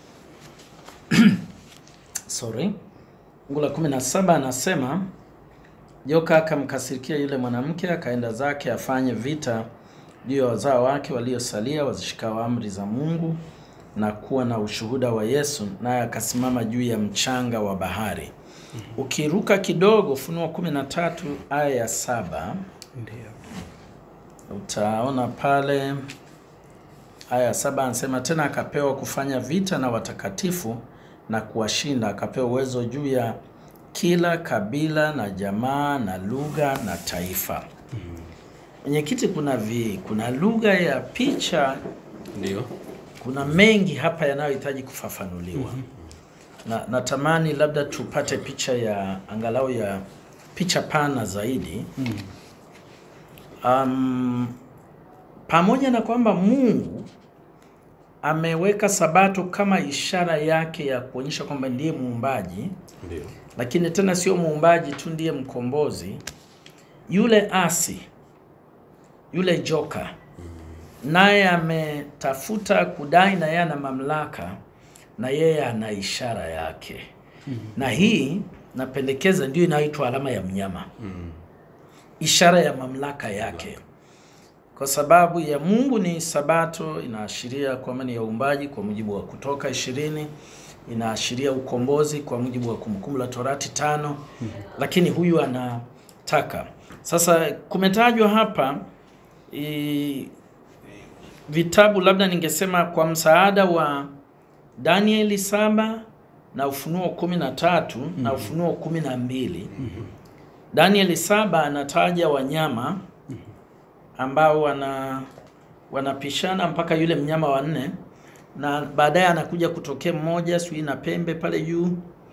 Sorry. Fungu la 17 anasema joka akamkasirikia yule mwanamke, akaenda zake afanye vita juu ya wazao wake waliosalia wazishikao amri za Mungu na kuwa na ushuhuda wa Yesu, naye akasimama juu ya mchanga wa bahari. Ukiruka kidogo, Ufunuo 13 aya ya saba Ndio. utaona pale aya ya saba anasema tena, akapewa kufanya vita na watakatifu na kuwashinda, akapewa uwezo juu ya kila kabila na jamaa na lugha na taifa. Mwenyekiti, kuna vi kuna lugha ya picha, Ndio. kuna mengi hapa yanayohitaji kufafanuliwa na natamani labda tupate picha ya angalau ya picha pana zaidi um, pamoja na kwamba Mungu ameweka sabato kama ishara yake ya kuonyesha kwamba ndiye muumbaji, Ndio. lakini tena sio muumbaji tu, ndiye mkombozi. Yule asi, yule joka, naye ametafuta kudai na yeye ana mamlaka na yeye ana ishara yake, na hii napendekeza ndio inayoitwa alama ya mnyama, ishara ya mamlaka yake kwa sababu ya Mungu ni sabato, inaashiria kwamba ni ya uumbaji kwa mujibu wa Kutoka ishirini, inaashiria ukombozi kwa mujibu wa Kumbukumbu la Torati tano, lakini huyu anataka sasa. Kumetajwa hapa i, vitabu labda ningesema kwa msaada wa Danieli saba na Ufunuo kumi na tatu na Ufunuo kumi na mbili. Danieli saba anataja wanyama ambao wana wanapishana mpaka yule mnyama wa nne, na baadaye anakuja kutokea mmoja sijui na pembe pale juu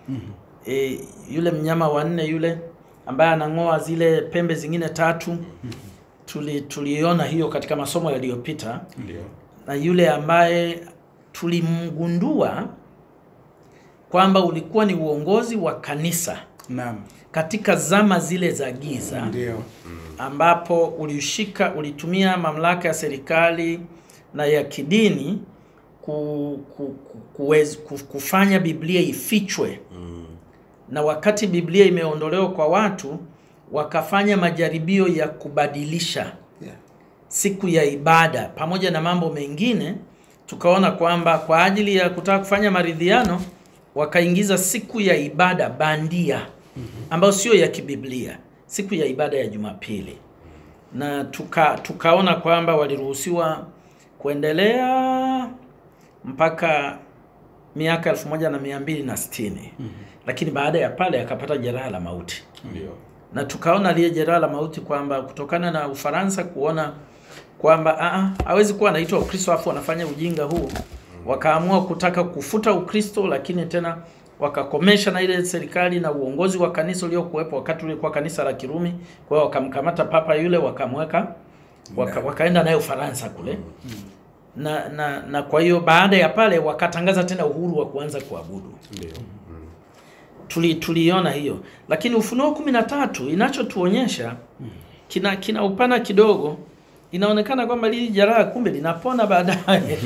e, yule mnyama wa nne yule ambaye anang'oa zile pembe zingine tatu tuli tuliona hiyo katika masomo yaliyopita, Ndio. na yule ambaye tulimgundua kwamba ulikuwa ni uongozi wa kanisa Naam. katika zama zile za giza Ndio. ambapo ulishika ulitumia mamlaka ya serikali na ya kidini ku, ku, ku, kuwez, ku, kufanya Biblia ifichwe na wakati Biblia imeondolewa kwa watu wakafanya majaribio ya kubadilisha Yeah. siku ya ibada pamoja na mambo mengine, tukaona kwamba kwa ajili ya kutaka kufanya maridhiano wakaingiza siku ya ibada bandia ambayo sio ya kibiblia, siku ya ibada ya Jumapili, na tuka, tukaona kwamba waliruhusiwa kuendelea mpaka miaka elfu moja na mia mbili na sitini lakini baada ya pale akapata jeraha la mauti Ndio. na tukaona aliye jeraha la mauti kwamba kutokana na Ufaransa kuona kwamba ah, hawezi kuwa anaitwa Ukristo afu wanafanya ujinga huu, wakaamua kutaka kufuta Ukristo, lakini tena wakakomesha na ile serikali na uongozi wa kanisa uliokuwepo wakati ulikuwa kanisa la Kirumi. Kwa hiyo wakamkamata papa yule wakamweka waka, wakaenda naye Ufaransa kule na, na, na kwa hiyo baada ya pale wakatangaza tena uhuru wa kuanza kuabudu Ndio. tuli tuliona hiyo, lakini Ufunuo kumi na tatu inachotuonyesha kina kina upana kidogo. Inaonekana kwamba lili jeraha kumbe linapona baadaye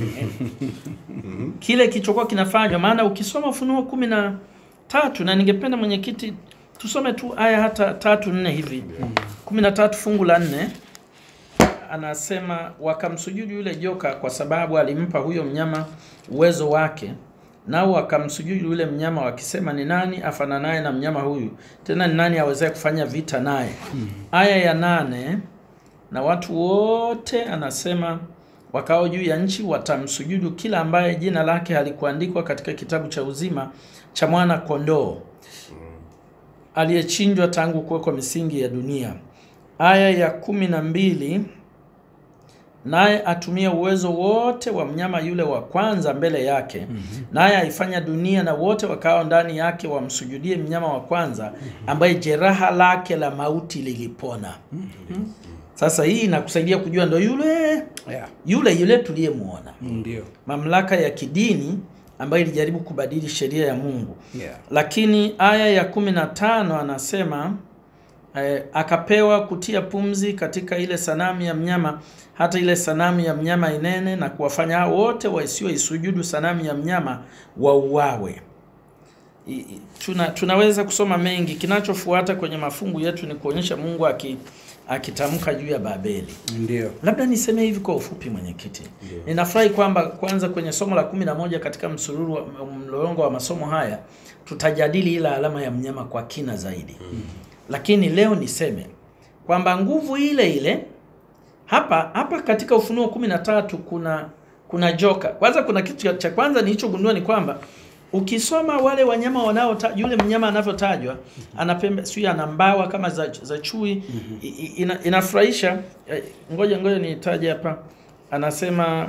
kile kilichokuwa kinafanywa. Maana ukisoma Ufunuo kumi na tatu na ningependa mwenyekiti tusome tu aya hata tatu nne hivi, kumi na tatu fungu la nne anasema wakamsujudu yule joka kwa sababu alimpa huyo mnyama uwezo wake, nao wakamsujudu yule mnyama wakisema, ni nani afananaye na mnyama huyu? Tena ni nani awezaye kufanya vita naye? Aya ya nane na watu wote anasema wakao juu ya nchi watamsujudu kila ambaye jina lake halikuandikwa katika kitabu cha uzima cha mwana kondoo aliyechinjwa tangu kuwekwa misingi ya dunia. Aya ya kumi na mbili naye atumie uwezo wote wa mnyama yule wa kwanza mbele yake, naye aifanya dunia na wote wakao ndani yake wamsujudie mnyama wa kwanza, ambaye jeraha lake la mauti lilipona. Sasa hii inakusaidia kujua ndo yule Yeah. yule yule tuliyemwona Ndio. mamlaka ya kidini ambayo ilijaribu kubadili sheria ya Mungu. Yeah. Lakini aya ya kumi na tano anasema eh, akapewa kutia pumzi katika ile sanamu ya mnyama, hata ile sanamu ya mnyama inene, na kuwafanya hao wote wasioisujudu sanamu ya mnyama wauawe. I- i- Tuna, tunaweza kusoma mengi. Kinachofuata kwenye mafungu yetu ni kuonyesha Mungu aki akitamka juu ya Babeli. Ndio. Labda niseme hivi kwa ufupi, mwenyekiti. Ninafurahi kwamba kwanza kwenye somo la kumi na moja katika msururu wa mlolongo wa masomo haya tutajadili ila alama ya mnyama kwa kina zaidi. Lakini leo niseme kwamba nguvu ile ile hapa hapa katika Ufunuo kumi na tatu kuna kuna joka. Kwanza kuna kitu cha- cha kwanza nilichogundua ni kwamba ukisoma wale wanyama wanao yule mnyama anavyotajwa ana pembe sio ana mbawa kama za, za chui I- i- ina, inafurahisha Eh, ngoja ngoja nitaje hapa anasema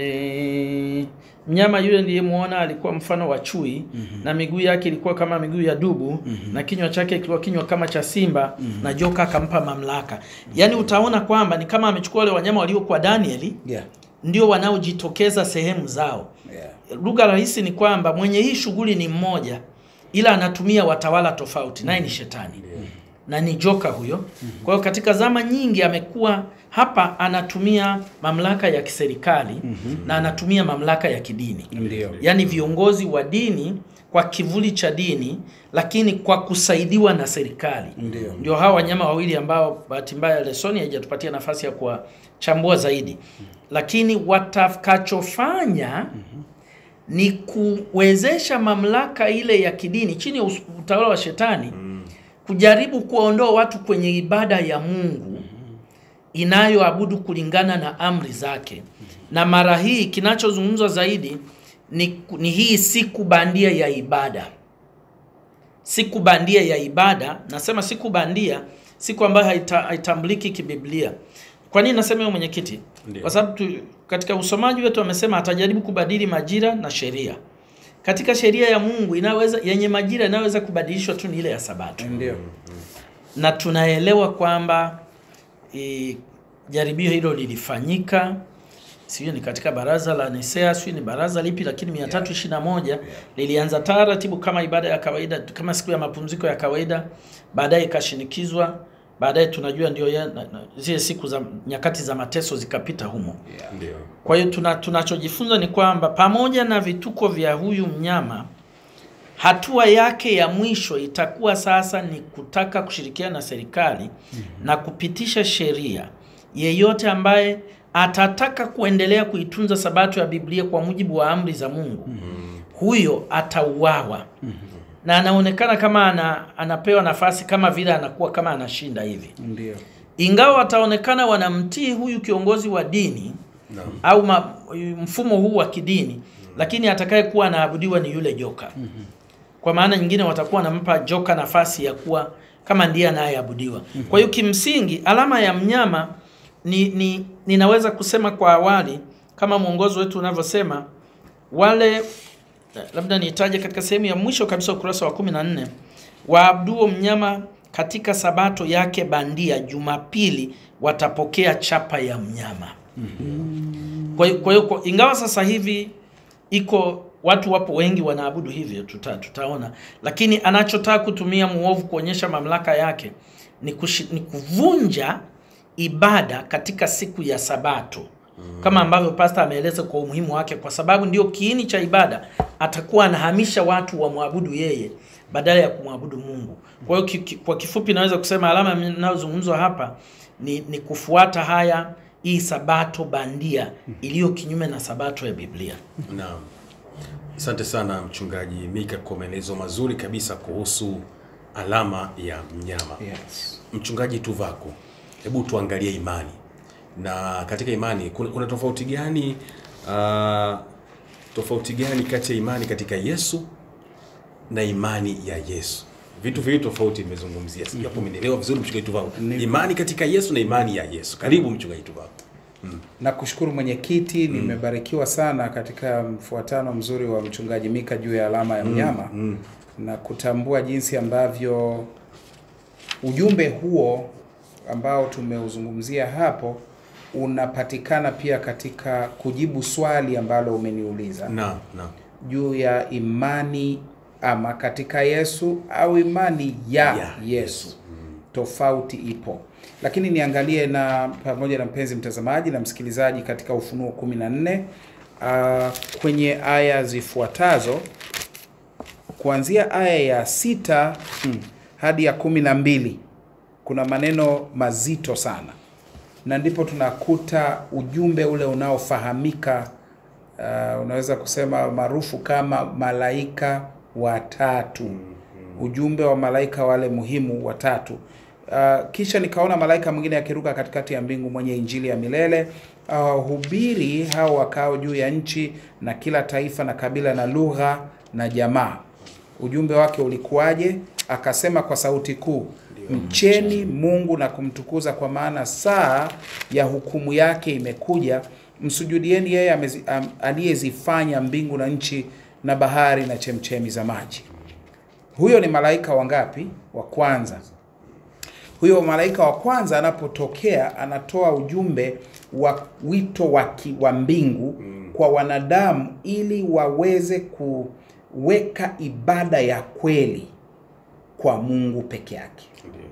e, mnyama yule niliyemuona alikuwa mfano wa chui na miguu yake ilikuwa kama miguu ya dubu na kinywa chake kilikuwa kinywa kama cha simba na joka akampa mamlaka yaani utaona kwamba ni kama amechukua wale wanyama waliokuwa Danieli Yeah. ndio wanaojitokeza sehemu zao Yeah. lugha rahisi ni kwamba mwenye hii shughuli ni mmoja ila anatumia watawala tofauti naye ni shetani na ni joka huyo kwa hiyo katika zama nyingi amekuwa hapa anatumia mamlaka ya kiserikali na anatumia mamlaka ya kidini Ndio. yaani viongozi wa dini kwa kivuli cha dini lakini kwa kusaidiwa na serikali Ndio. ndio hawa wanyama wawili ambao bahati mbaya lesoni haijatupatia nafasi ya kuwachambua zaidi lakini watakachofanya ni kuwezesha mamlaka ile ya kidini chini ya us- utawala wa shetani kujaribu kuwaondoa watu kwenye ibada ya Mungu inayoabudu kulingana na amri zake. Na mara hii kinachozungumzwa zaidi ni, ni hii siku bandia ya ibada. Siku bandia ya ibada, nasema siku bandia, siku ambayo haita, haitambuliki kibiblia. Kwa nini nasema hiyo mwenyekiti? Ndio. Kwa sababu tu- katika usomaji wetu amesema atajaribu kubadili majira na sheria. Katika sheria ya Mungu inaweza yenye majira inayoweza kubadilishwa tu ni ile ya Sabato Ndio. na tunaelewa kwamba e, jaribio hilo lilifanyika sijui ni katika baraza la Nisea, sijui ni baraza lipi, lakini 321 lilianza taratibu kama ibada ya kawaida, kama siku ya mapumziko ya kawaida, baadaye ikashinikizwa, baadaye tunajua ndio ya- na- na- zile siku za nyakati za mateso zikapita humo. Ndio. Kwa hiyo tuna, tunachojifunza ni kwamba pamoja na vituko vya huyu mnyama, hatua yake ya mwisho itakuwa sasa ni kutaka kushirikiana na serikali na kupitisha sheria. Yeyote ambaye atataka kuendelea kuitunza sabato ya Biblia kwa mujibu wa amri za Mungu, huyo atauawa. Na anaonekana kama ana, anapewa nafasi kama vile anakuwa kama anashinda hivi Ndio. ingawa wataonekana wanamtii huyu kiongozi wa dini Naam. au ma, mfumo huu wa kidini lakini atakayekuwa anaabudiwa ni yule joka kwa maana nyingine watakuwa wanampa joka nafasi ya kuwa kama ndiye anayeabudiwa kwa hiyo kimsingi alama ya mnyama ni, ni ninaweza kusema kwa awali kama mwongozo wetu unavyosema wale eh, labda niitaje katika sehemu ya mwisho kabisa ukurasa wa 14 waabuduo mnyama katika sabato yake bandia jumapili watapokea chapa ya mnyama kwa hiyo kwa hiyo kwa- ingawa sasa hivi iko watu wapo wengi wanaabudu hivyo tuta, tutaona lakini anachotaka kutumia muovu kuonyesha mamlaka yake ni, kushi, ni kuvunja ibada katika siku ya sabato kama ambavyo pasta ameeleza kwa umuhimu wake kwa sababu ndio kiini cha ibada atakuwa anahamisha watu wamwabudu yeye badala ya kumwabudu mungu kwa hiyo ki, ki, kwa kifupi naweza kusema alama inayozungumzwa hapa ni, ni kufuata haya hii sabato bandia iliyo kinyume na sabato ya biblia Naam. Asante sana mchungaji Mika kwa maelezo mazuri kabisa kuhusu alama ya mnyama. Yes. Mchungaji Tuvako, hebu tuangalie imani, na katika imani kuna, kuna tofauti gani uh, tofauti gani kati ya imani katika Yesu na imani ya Yesu? Vitu viwili tofauti nimezungumzia, sijui hapo umenielewa vizuri mchungaji Tuvako. Ni- Imani katika Yesu na imani ya Yesu. Karibu mchungaji Tuvako. na kushukuru mwenyekiti nimebarikiwa sana katika mfuatano mzuri wa mchungaji Mika juu ya alama ya mnyama na kutambua jinsi ambavyo ujumbe huo ambao tumeuzungumzia hapo unapatikana pia katika kujibu swali ambalo umeniuliza Naam, naam. juu ya imani ama katika Yesu au imani ya, Ya Yesu. Tofauti ipo, lakini niangalie na pamoja na mpenzi mtazamaji na msikilizaji katika Ufunuo 14 uh, kwenye aya zifuatazo kuanzia aya ya sita hmm, hadi ya kumi na mbili kuna maneno mazito sana, na ndipo tunakuta ujumbe ule unaofahamika uh, unaweza kusema maarufu kama malaika watatu, ujumbe wa malaika wale muhimu watatu. Uh, kisha nikaona malaika mwingine akiruka katikati ya mbingu mwenye injili ya milele uh, hubiri hao wakao juu ya nchi na kila taifa na kabila na lugha na jamaa. Ujumbe wake ulikuwaje? Akasema kwa sauti kuu, mcheni Mungu na kumtukuza, kwa maana saa ya hukumu yake imekuja. Msujudieni yeye amezi- am- aliyezifanya mbingu na nchi na bahari na chemchemi za maji. Huyo ni malaika wangapi? Wa kwanza. Huyo malaika wa kwanza anapotokea anatoa ujumbe wa wito wa ki- wa mbingu kwa wanadamu ili waweze kuweka ibada ya kweli kwa Mungu peke yake.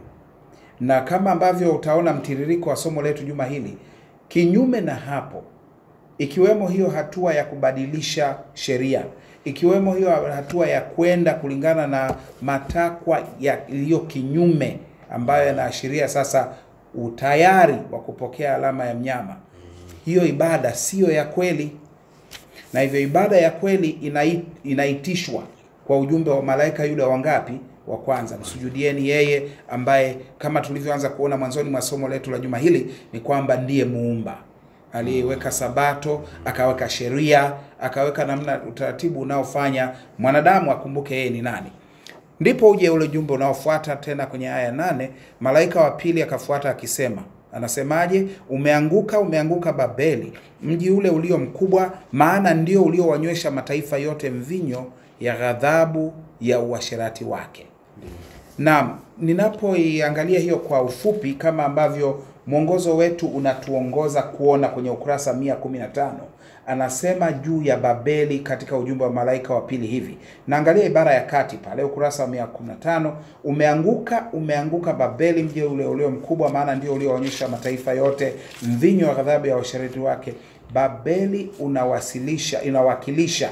Na kama ambavyo utaona mtiririko wa somo letu juma hili, kinyume na hapo, ikiwemo hiyo hatua ya kubadilisha sheria, ikiwemo hiyo hatua ya kwenda kulingana na matakwa yaliyo kinyume, ambayo yanaashiria sasa utayari wa kupokea alama ya mnyama, hiyo ibada siyo ya kweli, na hivyo ibada ya kweli inai, inaitishwa kwa ujumbe wa malaika yule wangapi? Wa kwanza, msujudieni yeye ambaye kama tulivyoanza kuona mwanzoni mwa somo letu la juma hili ni kwamba ndiye muumba aliyeweka sabato, akaweka sheria, akaweka namna utaratibu unaofanya mwanadamu akumbuke yeye ni nani. Ndipo uje ule ujumbe unaofuata tena kwenye aya nane, malaika wa pili akafuata akisema, anasemaje? Umeanguka, umeanguka Babeli, mji ule ulio mkubwa, maana ndio uliowanywesha mataifa yote mvinyo ya ghadhabu ya uasherati wake. Naam, ninapoiangalia hiyo kwa ufupi kama ambavyo mwongozo wetu unatuongoza kuona kwenye ukurasa 115 anasema juu ya Babeli katika ujumbe wa malaika wa pili hivi. Naangalia ibara ya kati pale ukurasa wa 115, umeanguka umeanguka Babeli, mji ule ulio mkubwa, maana ndio ulioonyesha mataifa yote mvinyo wa ghadhabu ya uasherati wake. Babeli unawasilisha inawakilisha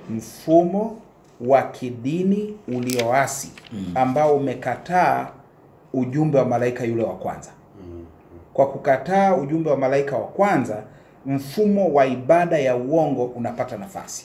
mfumo wa kidini ulioasi ambao umekataa ujumbe wa malaika yule wa kwanza. Kwa kukataa ujumbe wa malaika wa kwanza, mfumo wa ibada ya uongo unapata nafasi,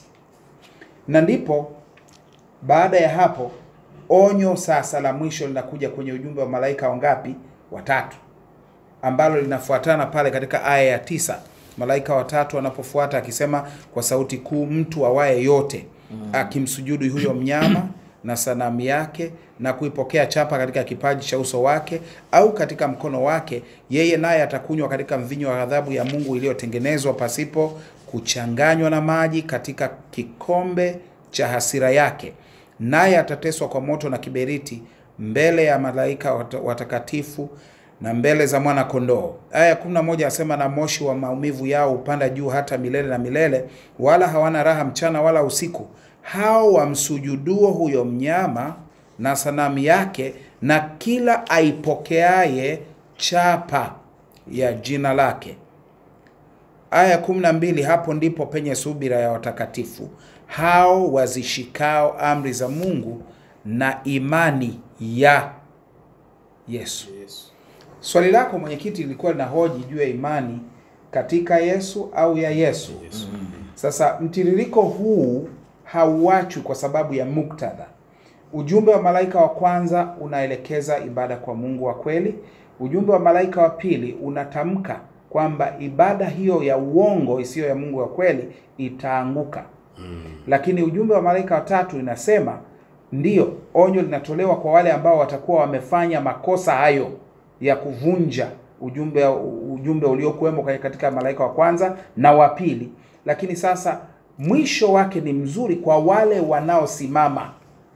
na ndipo baada ya hapo onyo sasa la mwisho linakuja kwenye ujumbe wa malaika wangapi? Watatu, ambalo linafuatana pale katika aya ya tisa. Malaika watatu anapofuata akisema kwa sauti kuu, mtu awaye yote akimsujudu huyo mnyama na sanamu yake na kuipokea chapa katika kipaji cha uso wake au katika mkono wake, yeye naye atakunywa katika mvinyo wa ghadhabu ya Mungu iliyotengenezwa pasipo kuchanganywa na maji katika kikombe cha hasira yake, naye atateswa kwa moto na kiberiti mbele ya malaika wat- watakatifu na mbele za mwana kondoo. Aya ya 11 asema, na moshi wa maumivu yao hupanda juu hata milele na milele, wala hawana raha mchana wala usiku, hao wamsujuduo huyo mnyama na sanamu yake na kila aipokeaye chapa ya jina lake. Aya ya kumi na mbili, hapo ndipo penye subira ya watakatifu hao wazishikao amri za Mungu na imani ya Yesu. Swali lako mwenyekiti lilikuwa linahoji juu ya imani katika Yesu au ya Yesu. Sasa mtiririko huu hauachwi kwa sababu ya muktadha. Ujumbe wa malaika wa kwanza unaelekeza ibada kwa Mungu wa kweli. Ujumbe wa malaika wa pili unatamka kwamba ibada hiyo ya uongo isiyo ya Mungu wa kweli itaanguka. Lakini ujumbe wa malaika wa tatu inasema ndiyo, onyo linatolewa kwa wale ambao watakuwa wamefanya makosa hayo ya kuvunja ujumbe ujumbe uliokuwemo katika malaika wa kwanza na wa pili. Lakini sasa mwisho wake ni mzuri kwa wale wanaosimama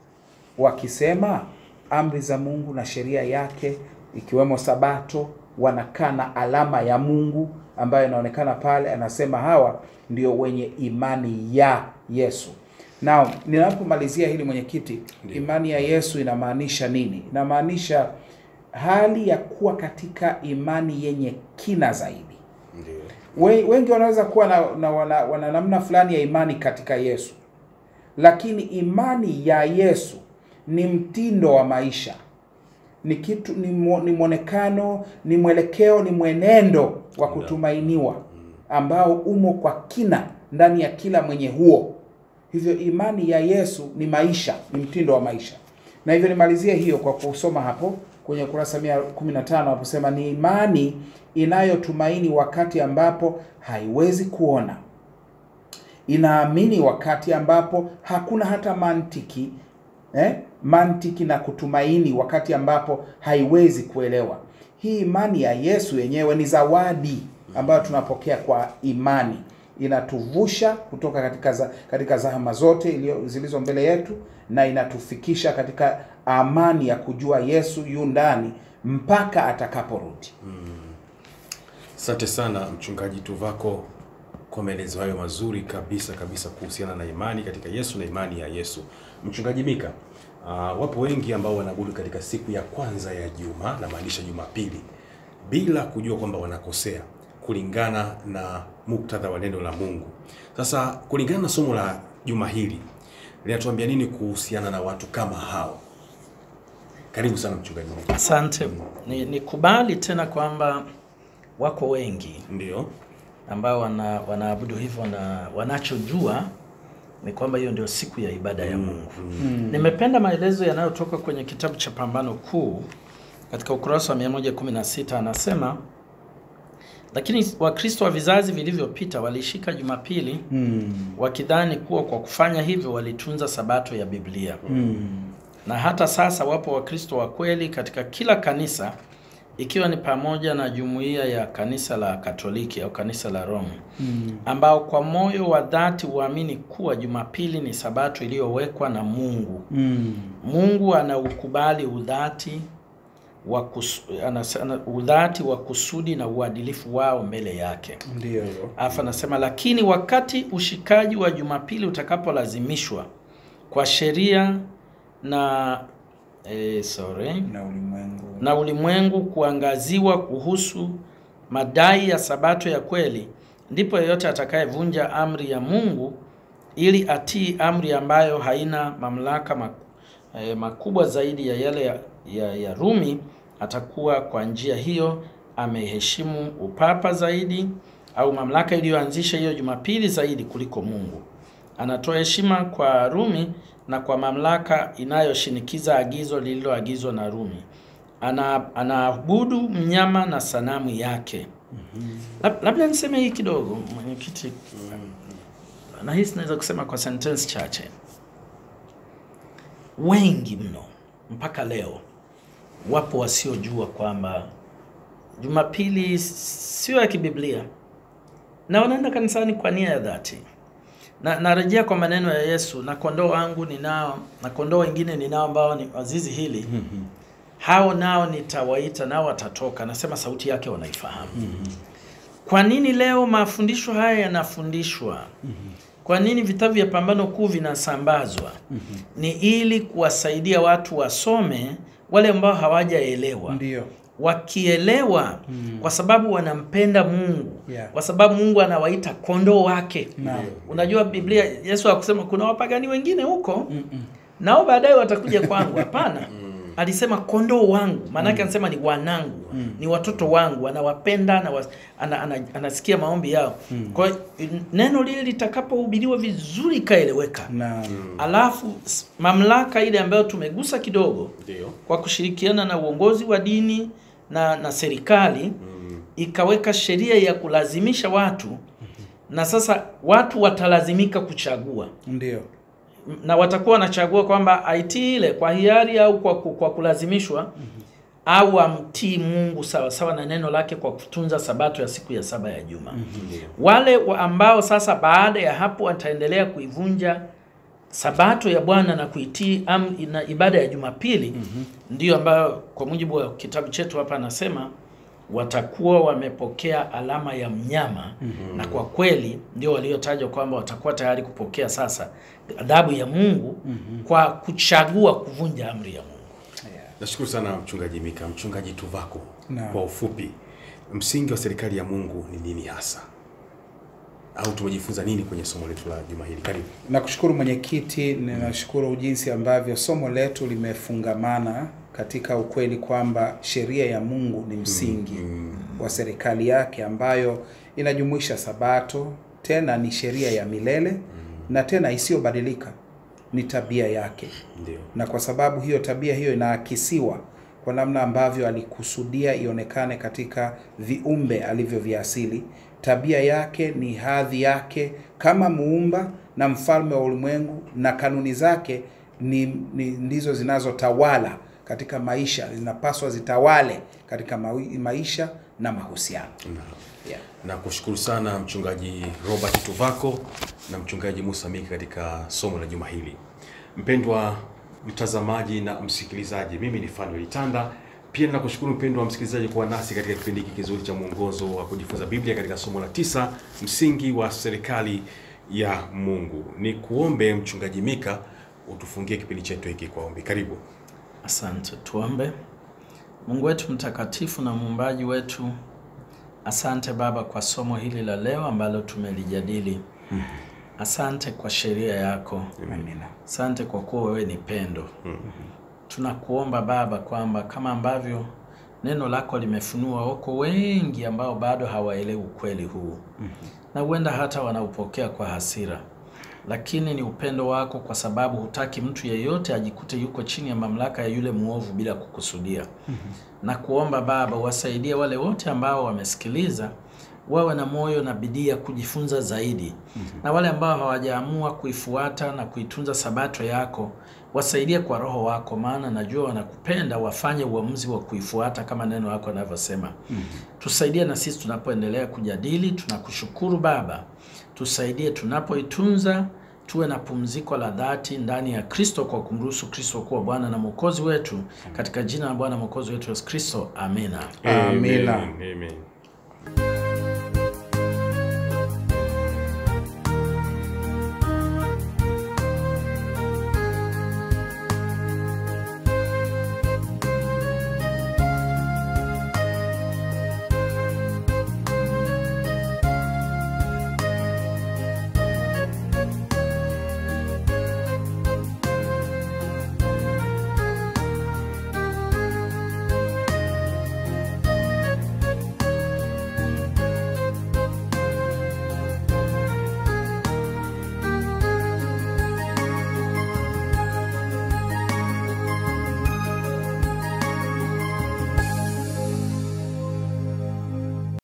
wakisema amri za Mungu na sheria yake ikiwemo Sabato, wanakaa na alama ya Mungu ambayo inaonekana pale. Anasema hawa ndio wenye imani ya Yesu. Now, ninapomalizia hili mwenyekiti, Ndiyo. imani ya Yesu inamaanisha nini? Inamaanisha hali ya kuwa katika imani yenye kina zaidi. Ndio. We- Wengi wanaweza kuwa na, na wana, wana namna fulani ya imani katika Yesu, lakini imani ya Yesu ni mtindo wa maisha, ni kitu, ni, mwo- ni mwonekano, ni mwelekeo, ni mwenendo wa kutumainiwa ambao umo kwa kina ndani ya kila mwenye huo. Hivyo imani ya Yesu ni maisha, ni mtindo wa maisha. Na hivyo nimalizie hiyo kwa kusoma hapo kwenye ukurasa 115 haposema ni imani inayotumaini wakati ambapo haiwezi kuona, inaamini wakati ambapo hakuna hata mantiki eh, mantiki na kutumaini wakati ambapo haiwezi kuelewa. Hii imani ya Yesu yenyewe ni zawadi ambayo tunapokea kwa imani, inatuvusha kutoka katika za, katika zahama zote ilio, zilizo mbele yetu na inatufikisha katika amani ya kujua Yesu yu ndani mpaka atakaporudi. Asante sana mchungaji Tuvako kwa maelezo hayo mazuri kabisa kabisa kuhusiana na imani katika Yesu na imani ya Yesu. Mchungaji Mika, uh, wapo wengi ambao wanaabudu katika siku ya kwanza ya juma, namaanisha Jumapili, bila kujua kwamba wanakosea kulingana na muktadha wa neno la Mungu. Sasa kulingana na somo la juma hili linatuambia nini kuhusiana na watu kama hao? Karibu sana mchungaji Mika. Asante. Ni nikubali tena kwamba wako wengi Ndio. ambao wana, wanaabudu hivyo na wanachojua ni kwamba hiyo ndio siku ya ibada ya Mungu. Nimependa maelezo yanayotoka kwenye kitabu cha Pambano Kuu katika ukurasa wa 116 anasema, lakini Wakristo wa vizazi vilivyopita walishika Jumapili wakidhani kuwa kwa kufanya hivyo walitunza sabato ya Biblia. Na hata sasa wapo Wakristo wa kweli katika kila kanisa ikiwa ni pamoja na jumuiya ya kanisa la Katoliki au kanisa la Roma ambao kwa moyo wa dhati huamini kuwa Jumapili ni sabato iliyowekwa na Mungu. Mungu anaukubali udhati wa kus, anas- ana, udhati wa kusudi na uadilifu wao mbele yake. Ndio. Alafu anasema lakini wakati ushikaji wa Jumapili utakapolazimishwa kwa sheria na eh, sorry, Na ulimwengu. na ulimwengu kuangaziwa kuhusu madai ya sabato ya kweli, ndipo yeyote atakayevunja amri ya Mungu ili atii amri ambayo haina mamlaka mak- eh, makubwa zaidi ya yale ya, ya, ya Rumi atakuwa kwa njia hiyo ameheshimu upapa zaidi au mamlaka iliyoanzisha hiyo Jumapili zaidi kuliko Mungu. Anatoa heshima kwa Rumi na kwa mamlaka inayoshinikiza agizo lililoagizwa na Rumi. Ana anaabudu mnyama na sanamu yake. Lab- Labda niseme hii kidogo mwenyekiti, na hii naweza kusema kwa sentence chache. Wengi mno mpaka leo wapo wasiojua kwamba Jumapili sio ya kibiblia na wanaenda kanisani kwa nia ya dhati na narejea kwa maneno ya Yesu, na kondoo wangu ninao, na kondoo wengine ninao ambao ni wazizi hili, hao nao nitawaita, nao watatoka, nasema sauti yake wanaifahamu. Kwa nini leo mafundisho haya yanafundishwa? Kwa nini vitabu vya Pambano Kuu vinasambazwa? Ni ili kuwasaidia watu wasome, wale ambao hawajaelewa Ndio. wakielewa kwa sababu wanampenda Mungu Yeah. kwa sababu Mungu anawaita kondoo wake. Naam. Unajua Biblia, Yesu hakusema kuna wapagani wengine huko nao baadaye watakuja kwangu. Hapana, alisema kondoo wangu, maanake anasema ni wanangu, ni watoto wangu, anawapenda na ana, ana, anasikia maombi yao. Kwa hiyo neno lile litakapohubiriwa vizuri ikaeleweka, Na alafu s- mamlaka ile ambayo tumegusa kidogo Ndio. kwa kushirikiana na uongozi wa dini na, na serikali ikaweka sheria ya kulazimisha watu, na sasa watu watalazimika kuchagua ndio. M- na watakuwa wanachagua kwamba aitii ile kwa hiari au kwa, ku- kwa kulazimishwa au amtii Mungu sawa sawa na neno lake kwa kutunza sabato ya siku ya saba ya juma. Wale wa ambao sasa baada ya hapo wataendelea kuivunja sabato ya Bwana na kuitii amri na ibada ya Jumapili ndiyo ambayo kwa mujibu wa kitabu chetu hapa anasema watakuwa wamepokea alama ya mnyama na kwa kweli ndio waliotajwa kwamba watakuwa tayari kupokea sasa adhabu ya Mungu kwa kuchagua kuvunja amri ya Mungu. Nashukuru sana mchungaji Mika. Mchungaji Tuvako, Naam. kwa ufupi, msingi wa serikali ya Mungu ni nini hasa, au tumejifunza nini kwenye somo letu la juma hili? Karibu. Nakushukuru mwenyekiti, ninashukuru jinsi ambavyo somo letu limefungamana katika ukweli kwamba sheria ya Mungu ni msingi wa serikali yake ambayo inajumuisha Sabato, tena ni sheria ya milele na tena isiyobadilika, ni tabia yake. Ndio. na kwa sababu hiyo tabia hiyo inaakisiwa kwa namna ambavyo alikusudia ionekane katika viumbe alivyoviasili. Tabia yake ni hadhi yake kama muumba na mfalme wa ulimwengu, na kanuni zake ni, ni ndizo zinazotawala katika maisha, zinapaswa zitawale katika mawi- maisha na mahusiano. Yeah. na kushukuru sana mchungaji Robert Tuvako na mchungaji Musa Mika katika somo la juma hili. Mpendwa mtazamaji na msikilizaji, mimi ni Fanuel Tanda. Pia nakushukuru mpendwa msikilizaji kuwa nasi katika kipindi hiki kizuri cha mwongozo wa kujifunza Biblia katika somo la tisa, msingi wa serikali ya Mungu. Ni kuombe mchungaji Mika utufungie kipindi chetu hiki kwa ombi. Karibu. Asante, tuombe. Mungu wetu mtakatifu na muumbaji wetu, asante Baba kwa somo hili la leo ambalo tumelijadili. Asante kwa sheria yako. Amina. Asante kwa kuwa wewe ni pendo. Tunakuomba Baba kwamba kama ambavyo neno lako limefunua, wako wengi ambao bado hawaelewi ukweli huu na huenda hata wanaupokea kwa hasira, lakini ni upendo wako, kwa sababu hutaki mtu yeyote ajikute yuko chini ya mamlaka ya yule mwovu bila kukusudia. Na kuomba Baba wasaidie wale wote ambao wamesikiliza wawe na moyo na bidii ya kujifunza zaidi, na wale ambao hawajaamua kuifuata na kuitunza sabato yako wasaidie kwa Roho wako, maana najua wanakupenda, wafanye uamuzi wa kuifuata kama neno lako linavyosema. Tusaidie na sisi tunapoendelea kujadili. Tunakushukuru Baba, tusaidie tunapoitunza, tuwe na pumziko la dhati ndani ya Kristo kwa kumruhusu Kristo kuwa Bwana na Mwokozi wetu, katika jina la Bwana Mwokozi wetu Yesu Kristo, amina. Amina. Amen. Amen.